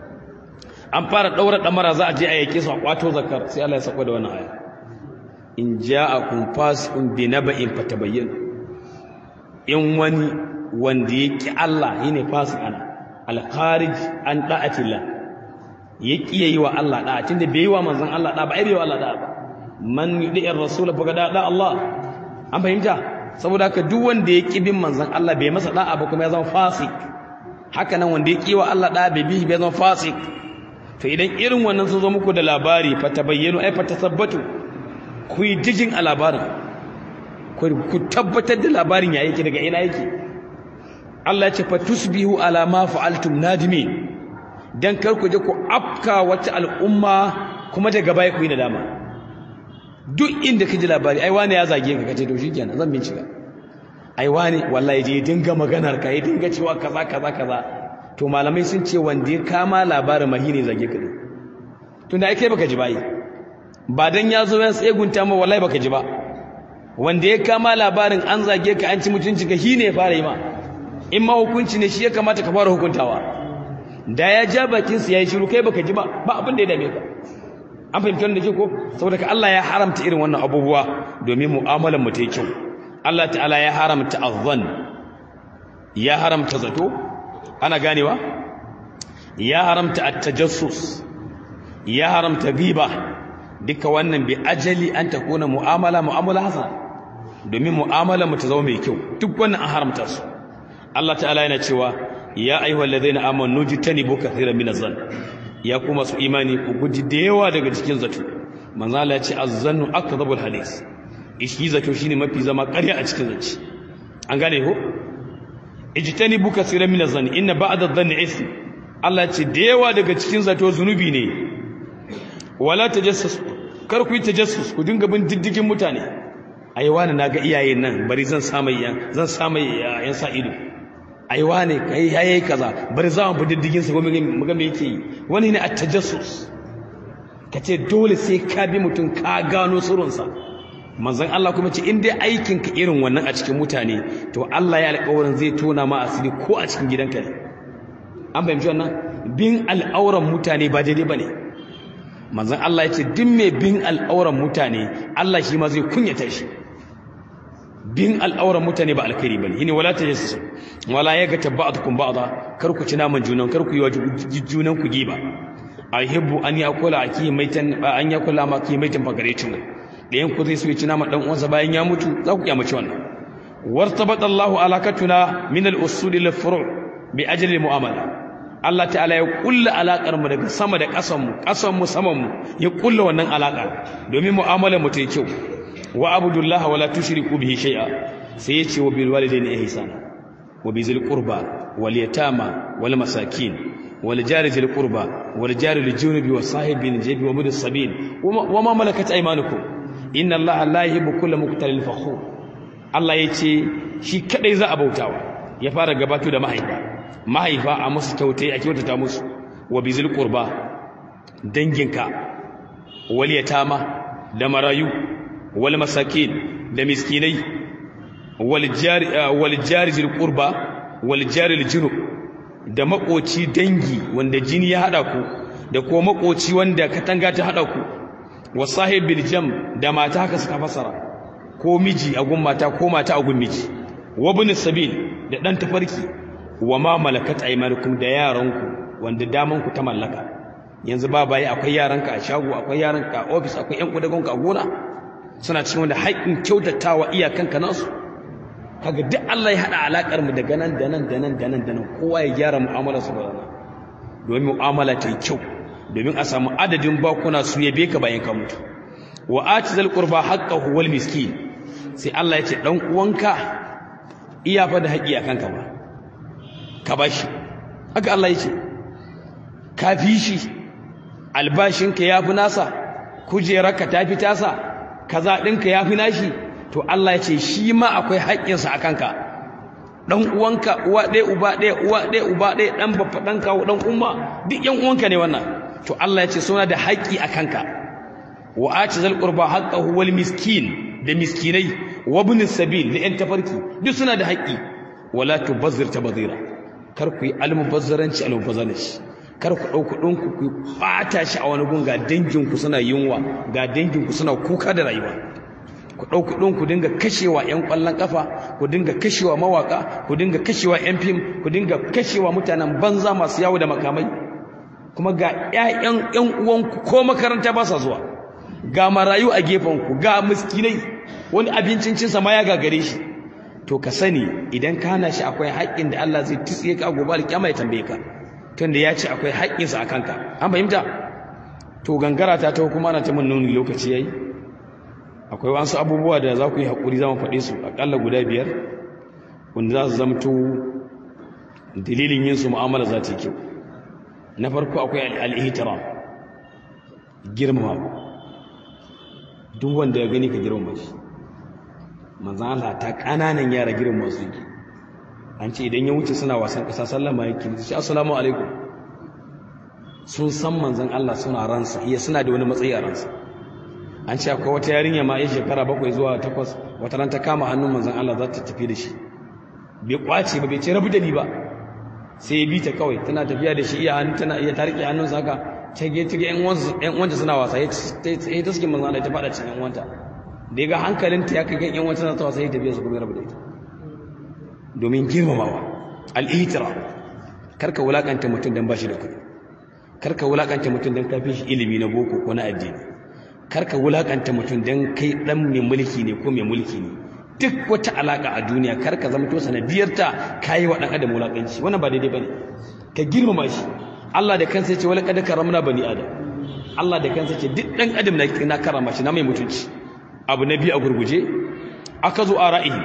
an fara daura damara za a je a yake su a kwato zakar sai Allah ya sako da wannan aya in ja'akum fasiqun bi naba'in fatabayyan in wani wanda yake Allah yine fasiqana al-kharij an da'atillah yake yi wa Allah da'a tunda bai yi wa manzon Allah da'a ba ai bai wa Allah da'a ba man yudi'ir rasul fa da da Allah an fahimta saboda haka duk wanda ya bin manzon Allah bai masa da'a ba kuma ya zama fasik haka nan wanda ya wa Allah da'a bai bi bai zama fasik to idan irin wannan sun zo muku da labari fa tabayyanu ai fa tasabbatu ku yi jijin a labarin ku tabbatar da labarin ya yake daga ina yake Allah ya ce fa tusbihu ala ma fa'altum nadimin dan kar ku je ku afka wata al'umma kuma daga baya ku yi nadama duk inda kaji labari ai wani ya zage ka kace to shikenan zan bincika ai wani wallahi je dinga maganar ka ya dinga cewa kaza kaza kaza to malamai sun ce wanda ya kama labarin mahine zage ka tunda ai kai baka ji bai ba dan ya zo ya tsegunta ma wallahi baka ji ba wanda ya kama labarin an zage ka an ci mutunci ka shine ya fara yi ma in ma hukunci ne shi ya kamata ka fara hukuntawa da ya ja bakin sa yayi shiru kai baka ji ba ba abin da ya dame ka an fahimci wannan ke ko saboda ka Allah ya haramta irin wannan abubuwa domin mu'amalar mu ta yi kyau Allah ta'ala ya haramta azzan ya haramta zato ana ganewa ya haramta at-tajassus ya haramta ghiba duka wannan bi ajali an takuna mu'amala mu'amala hasana domin mu'amala mu ta zama mai kyau duk wannan an haramta su Allah ta'ala yana cewa ya ayyuhal ladaina amanu jitanibu kathiran min az-zann ya kuma su imani ku guji da yawa daga cikin zato manzo Allah ya ce az-zannu akdhabul hadis ishi zato shine mafi zama ƙarya a cikin zaci an gane ko ijtanibu kathiran min az-zann inna ba'da adh-dhanni ism Allah ya ce da yawa daga cikin zato zunubi ne wala tajassus kar ku yi tajassus ku dinga bin diddigin mutane ai wani naga iyayen nan bari zan samu yan zan samu yan sa ido ai wane kai yayi kaza bari za mu bi diddigin sa mu ga me yake yi wani ne at-tajassus kace dole sai ka bi mutum ka gano sirrinsa manzon Allah kuma ce in dai aikin ka irin wannan a cikin mutane to Allah ya alƙawarin zai tona ma asiri ko a cikin gidanka ne an fahimci wannan bin al'auran mutane ba daidai bane manzon Allah ya ce duk mai bin al'auran mutane Allah shi ma zai kunyata shi bin al'auran mutane ba alkhairi bane shine wala tajassasu wala yaga tabba'atukum ba'da kar ku ci naman junan kar ku yi wa junan ku giba ahibbu an yakula aki maitan an yakula ma ki maitan fagarecin ɗayan ku zai so ya ci naman dan uwansa bayan ya mutu za ku kiyamaci wannan wartabata Allahu alakatuna min al-usul ila furu' bi ajli mu'amala Allah ta'ala ya kulla alakar mu daga sama da ƙasan mu ƙasan mu saman mu ya kulla wannan alaka domin mu'amalar mu ta yi kyau wa abudullaha wala tushriku bihi shay'a sai ya ce wa bil walidayni ihsana wa bizil qurba wal yatama wal masakin wal jari zil qurba wal jari lil junubi was sahibi bil jabi wa mudis sabil wa ma malakat aymanukum inna allaha la yuhibbu kulla muqtalin fakhur Allah ya ce shi kadai za a bautawa ya fara gabato da mahaifa mahaifa a musu kyautai a kyautata musu wa bizil qurba danginka wal yatama da marayu wal masakin da miskinai wal jari wal jari zil qurba wal jari al junub da makoci dangi wanda jini ya hada ku da ko makoci wanda katanga ta hada ku wa sahibil jam da mata haka suka fasara ko miji a gun mata ko mata a gun miji wa bin sabil da dan tafarki wa ma malakat aymanukum da yaranku wanda daman ku ta mallaka yanzu ba bai akwai yaranka a shago akwai yaranka a office akwai yan kudagonka a gona suna cikin wanda haƙin kyautatawa iyakanka nasu kaga duk Allah ya hada alakar mu daga nan da nan da nan da nan da nan kowa ya gyara mu'amalar sa da domin mu'amala ta yi kyau domin a samu adadin bakuna su yabe ka bayan ka mutu wa atizal qurba haqqahu wal miskin sai Allah ya ce dan uwanka iya fa da haƙi akan ka ba ka bashi haka Allah ya ce ka fi shi albashinka ya fi nasa kujerarka ta fi tasa kaza ɗinka ya fi nashi to Allah ya ce shi ma akwai haƙƙinsa a kanka ɗan uwanka uwa ɗaya uba ɗaya uwa ɗaya uba ɗaya ɗan baffa ɗan kawo ɗan umma duk ƴan uwanka ne wannan to Allah ya ce suna da haƙƙi a kanka wa ati zal qurba haqqahu wal miskin da miskinai wa ibn sabil da ƴan tafarki duk suna da haƙƙi wala tubazzir tabazira kar ku yi almubazzaranci almubazzaranci kar ku ɗau kuɗinku ku ɓata shi a wani gun ga danginku suna yunwa ga danginku suna kuka da rayuwa ku ɗau kuɗin ku dinga kashewa 'yan ƙwallon ƙafa ku dinga kashewa mawaƙa ku dinga kashewa 'yan fim ku dinga kashewa mutanen banza masu yawo da makamai kuma ga 'ya'yan 'yan uwanku ko makaranta ba sa zuwa ga marayu a gefenku ga miskinai wani abincin cinsa ma ya gagare shi to ka sani idan ka hana shi akwai haƙƙin da Allah zai tsiye ka gobe alƙiyama ya tambaye ka tunda ya ce akwai haƙƙinsa a kanka an fahimta to gangara ta ta kuma ana ta mun nuni lokaci yayi akwai wasu abubuwa da za ku yi haƙuri za mu faɗe su aƙalla guda biyar wanda za su zamto dalilin yin su mu'amala za ta yi kyau na farko akwai al'ihtiram girmama duk wanda ya gani ka girmama shi manzan Allah ta ƙananan yara girmama su yake an ce idan ya wuce suna wasan ƙasa sallama yake shi assalamu alaikum sun san manzan Allah suna ransa iya suna da wani matsayi a ransa an ce akwai wata yarinya ma ya shekara bakwai zuwa takwas wata ran ta kama hannun manzan Allah za ta tafi da shi bai kwace ba bai ce rabu da ni ba sai ya bi ta kawai tana tafiya da shi iya hannu tana iya ta riƙe hannunsa haka ta ge ta ge ƴan uwanta suna wasa ya ta suke manzan Allah ta faɗa cikin ƴan uwanta da ya ga hankalinta ya kai kan ƴan uwanta ta wasa ya tafiya su kuma rabu da ita domin girmamawa al'itira karka wulakanta mutum don ba shi da kuɗi karka wulakanta mutum don kafin shi ilimi na boko ko na addini karka wulakanta mutum don kai ɗan mai mulki ne ko mai mulki ne duk wata alaƙa a duniya karka zama to sanadiyarta ka yi wa ɗan adam wulakanci wannan ba daidai ba ne ka girmama shi Allah da kansa ce wala kada karamna bani adam Allah da kansa ce duk ɗan adam na karama shi na mai mutunci abu na biyu a gurguje aka zo a ra'ihi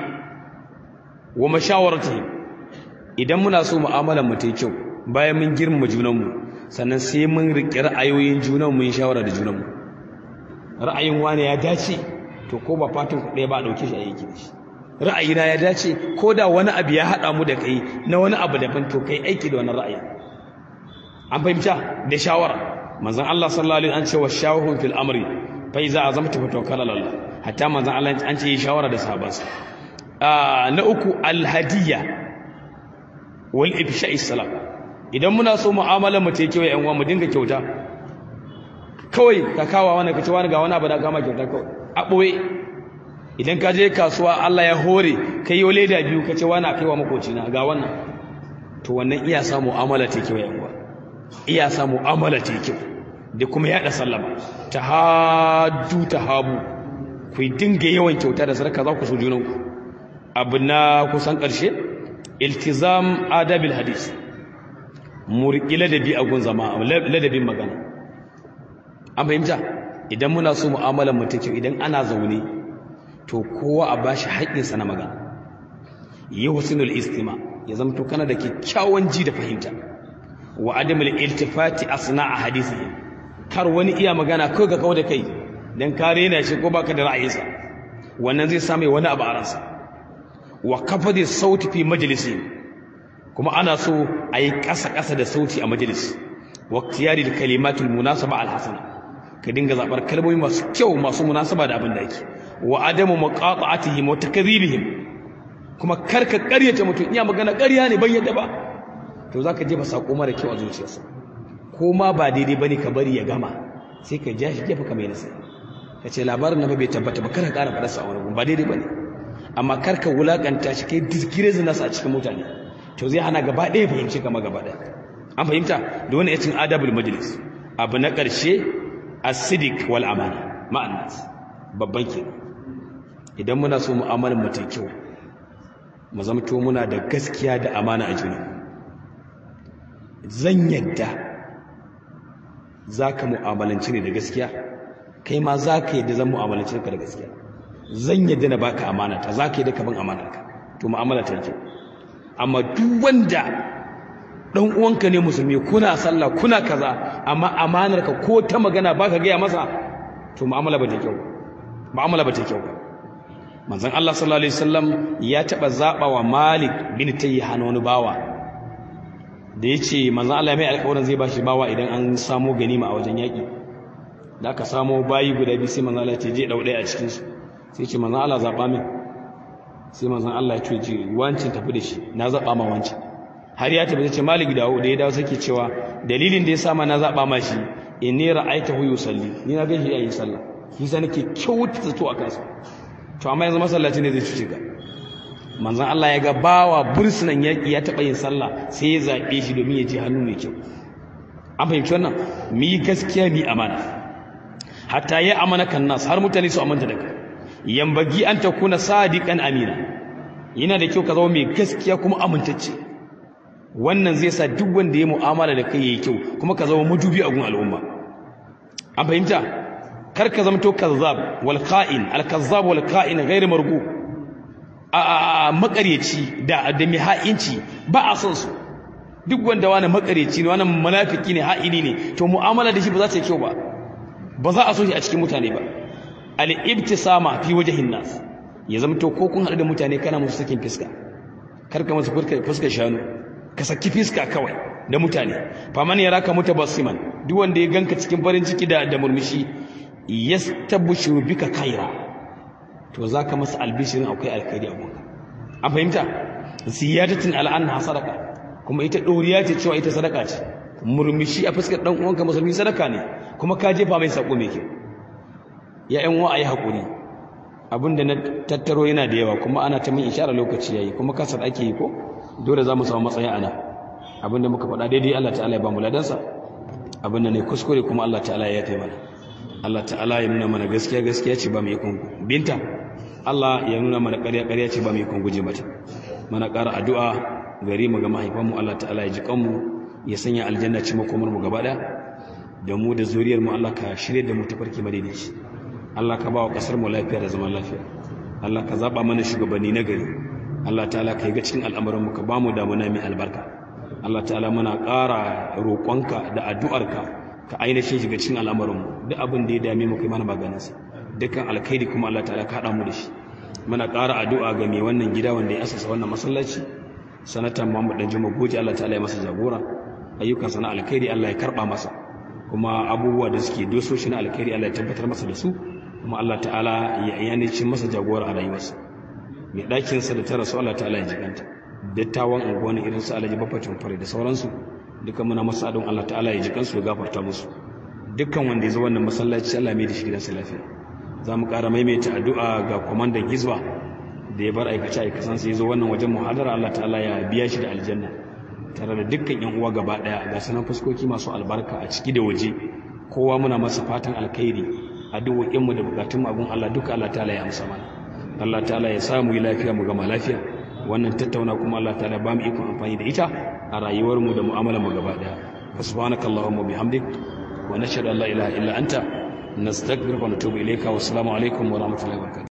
wa mashawaratihim idan muna so mu'amalar mu ta kyau bayan mun girmama junanmu sannan sai mun riƙe ra'ayoyin junan mu yin shawara da junanmu ra'ayin wani ya dace to ko ba fatan ku ɗaya ba a ɗauke shi a yake da shi ra'ayina ya dace ko da wani abu ya haɗa mu da kai na wani abu daban to kai aiki da wannan ra'ayi an fahimta da shawara manzon Allah sallallahu alaihi wasallam an ce wa shawahum fil amri fa iza azamta fa tawakkal ala Allah hatta manzon Allah an ce yi shawara da sahabbansa na uku alhadiyya wal ifsha'i salam idan muna so mu'amalar mu ta kewa yan uwa mu dinga kyauta kawai ka kawo wani ka ce wani ga wani abu da kama kyauta kawai a ɓoye idan ka je kasuwa Allah ya hore ka yi leda biyu ka ce wani a kaiwa makocina ga wannan to wannan iya sa mu'amala ta kewa yan uwa iya sa mu'amala ta kyau da kuma yaɗa sallama ta hadu ta habu ku dinga yawan kyauta da sarka za ku so junanku abu na kusan ƙarshe iltizam adabil hadis murƙi ladabi a gun zama ladabin magana an fahimta idan muna so mu'amalar mutum kyau idan ana zaune to kowa a bashi haƙƙinsa na magana yi husnul istima ya zama to kana da kyakkyawan ji da fahimta wa adamul iltifati asna a hadisi kar wani iya magana ko ga kawo da kai dan ka rena shi ko baka da ra'ayinsa wannan zai samu wani abu a ransa wa kafadi sauti fi majalisi kuma ana so a yi ƙasa-ƙasa da sauti a majalis wa tiyari da kalimatul munasaba alhasana ka dinga zaɓar kalmomi masu kyau masu munasaba da abin da ake wa adamu maqata'atihim wa takdhibihim kuma karka ƙaryata mutum iya magana ƙarya ne ban yadda ba to zaka jefa sako mara kyau a zuciyarsa ko ma ba daidai bane ka bari ya gama sai ka ja shi gefe ka mai nasiha ka ce labarin na bai tabbata ba kada ƙara faɗarsa a wani ba daidai bane amma karka wulakanta shi kai disgrace nasa a cikin mutane to zai hana gaba ɗaya fahimci kama gaba ɗaya an fahimta da wani yacin adabul majlis abu na ƙarshe asidik wal amana ma'annas babban ke idan muna so mu'amalar mu ta kyau mu zamto muna da gaskiya da amana a juna zan yadda za ka mu'amalanci ne da gaskiya kai ma za ka yadda zan mu'amalanci ka da gaskiya zan yadda na baka amana ta za ka yadda ka bin amana ka to mu'amala ta kyau amma duk wanda dan uwanka ne musulmi kuna sallah kuna kaza amma amanar ka ko ta magana baka gaya masa to mu'amala ba ta kyau mu'amala ba ta kyau manzon Allah sallallahu alaihi wasallam ya taba zaba wa Malik bin Tayyihan wani bawa da yace manzon Allah mai alƙawarin zai bashi bawa idan an samu ganima a wajen yaki da aka samu bayi guda biyu sai manzon Allah ya ce je dau ɗaya a cikin su sai ce manzon Allah zaba min sai manzon Allah ya ce ji wancin tafi da shi na zaba ma wancin har ya tafi ce Malik dawo da ya dawo sake cewa dalilin da ya sa ma na zaba ma shi inni ra'aytahu yusalli ni na ga shi yayin sallah shi sa nake kyautata to akan sa to amma yanzu masallaci ne zai cuce ka manzon Allah ya ga bawa bursunan yaki ya taba yin sallah sai ya zabe shi domin ya ji hannu mai kyau an fahimci wannan mu yi gaskiya mu yi amana hatta ya amana kan nas har mutane su amanta da kai yambagi an takuna sadiqan amina yana da kyau ka zama mai gaskiya kuma amintacce wannan zai sa duk wanda ya mu'amala da kai yayi kyau kuma ka zama madubi a gun al'umma an fahimta kar ka zama to kazzab wal qa'in al kazzab wal qa'in ghairu margu a makareci da da mai ha'inci ba a son su duk wanda wani makareci ne wani munafiki ne ha'ini ne to mu'amala da shi ba za ta yi kyau ba ba za a so shi a cikin mutane ba al ibtisama fi wajhin nas ya zama to ko kun haɗu da mutane kana musu sakin fiska kar ka musu fuskar shanu ka saki fiska kawai da mutane faman yaraka mutabassiman duk wanda ya ganka cikin farin ciki da da murmushi yastabshiru bika khaira to zaka masa albishirin akwai alkhairi a gonka an fahimta ziyadatin al'anha sadaka kuma ita doriya ce cewa ita sadaka ce murmushi a fuskar dan uwanka musulmi sadaka ne kuma ka jefa mai sako mai kyau ya ƴan wa ayi hakuri abinda na tattaro yana da yawa kuma ana ta min ishara lokaci yayi kuma kasar ake yi ko dole za mu samu matsayin ana abinda muka faɗa daidai Allah ta'ala ya ba mu ladansa abinda ne kuskure kuma Allah ta'ala ya yafe mana Allah ta'ala ya nuna mana gaskiya gaskiya ce ba mu yi kungu binta Allah ya nuna mana ƙarya ƙarya ce ba mu yi kungu je mata mana ƙara addu'a gari mu ga mahaifanmu Allah ta'ala ya ji kanmu ya sanya aljanna ci makomar mu gaba ɗaya da mu da zuriyar mu Allah ka shirye da mu tafarki madaidaici Allah ka ba wa ƙasar mu lafiya da zaman lafiya Allah ka zaba mana shugabanni na gari Allah ta'ala ka yi ga cikin al'amuranmu ka ba mu damuna mai albarka Allah ta'ala muna ƙara roƙonka da addu'arka ka ainihin shiga cikin al'amuranmu duk abin da ya dame mu kai mana maganinsa dukkan alkhairi kuma Allah ta'ala ka haɗa mu da shi muna ƙara addu'a ga mai wannan gida wanda ya asasa wannan masallaci sanatan Muhammad dan Juma Goji Allah ta'ala ya masa jagora ayyukan sana alkhairi Allah ya karba masa kuma abubuwa da suke dososhi na alkhairi Allah ya tabbatar masa da su kuma Allah ta'ala ya yanici masa jagora a rayuwarsa mai ɗakin sa da ta rasu Allah ta'ala ya jiganta dattawan unguwanni irin su Alhaji Baffacin Fare da sauransu duka muna masa adon Allah ta'ala ya jikansu ya gafarta musu dukkan wanda ya zo wannan masallaci Allah mai da shi gidansa lafiya za mu ƙara maimaita addu'a ga kwamandan hizba da ya bar aikace aikasan sai ya zo wannan wajen muhadara Allah ta'ala ya biya shi da aljanna tare da dukkan yan uwa gaba ɗaya ga sanan fuskoki masu albarka a ciki da waje kowa muna masa fatan alkhairi addu'o'in mu da bukatun mu abun Allah duka Allah ta'ala ya amsa mana Allah ta'ala ya samu yi lafiya mu gama lafiya wannan tattauna kuma Allah ta'ala ba mu ikon amfani da ita a rayuwar mu da mu'amalar mu gaba ɗaya subhanakallahumma bihamdik ونشهد أن لا إله إلا أنت نستغفرك ونتوب إليك والسلام عليكم ورحمة الله وبركاته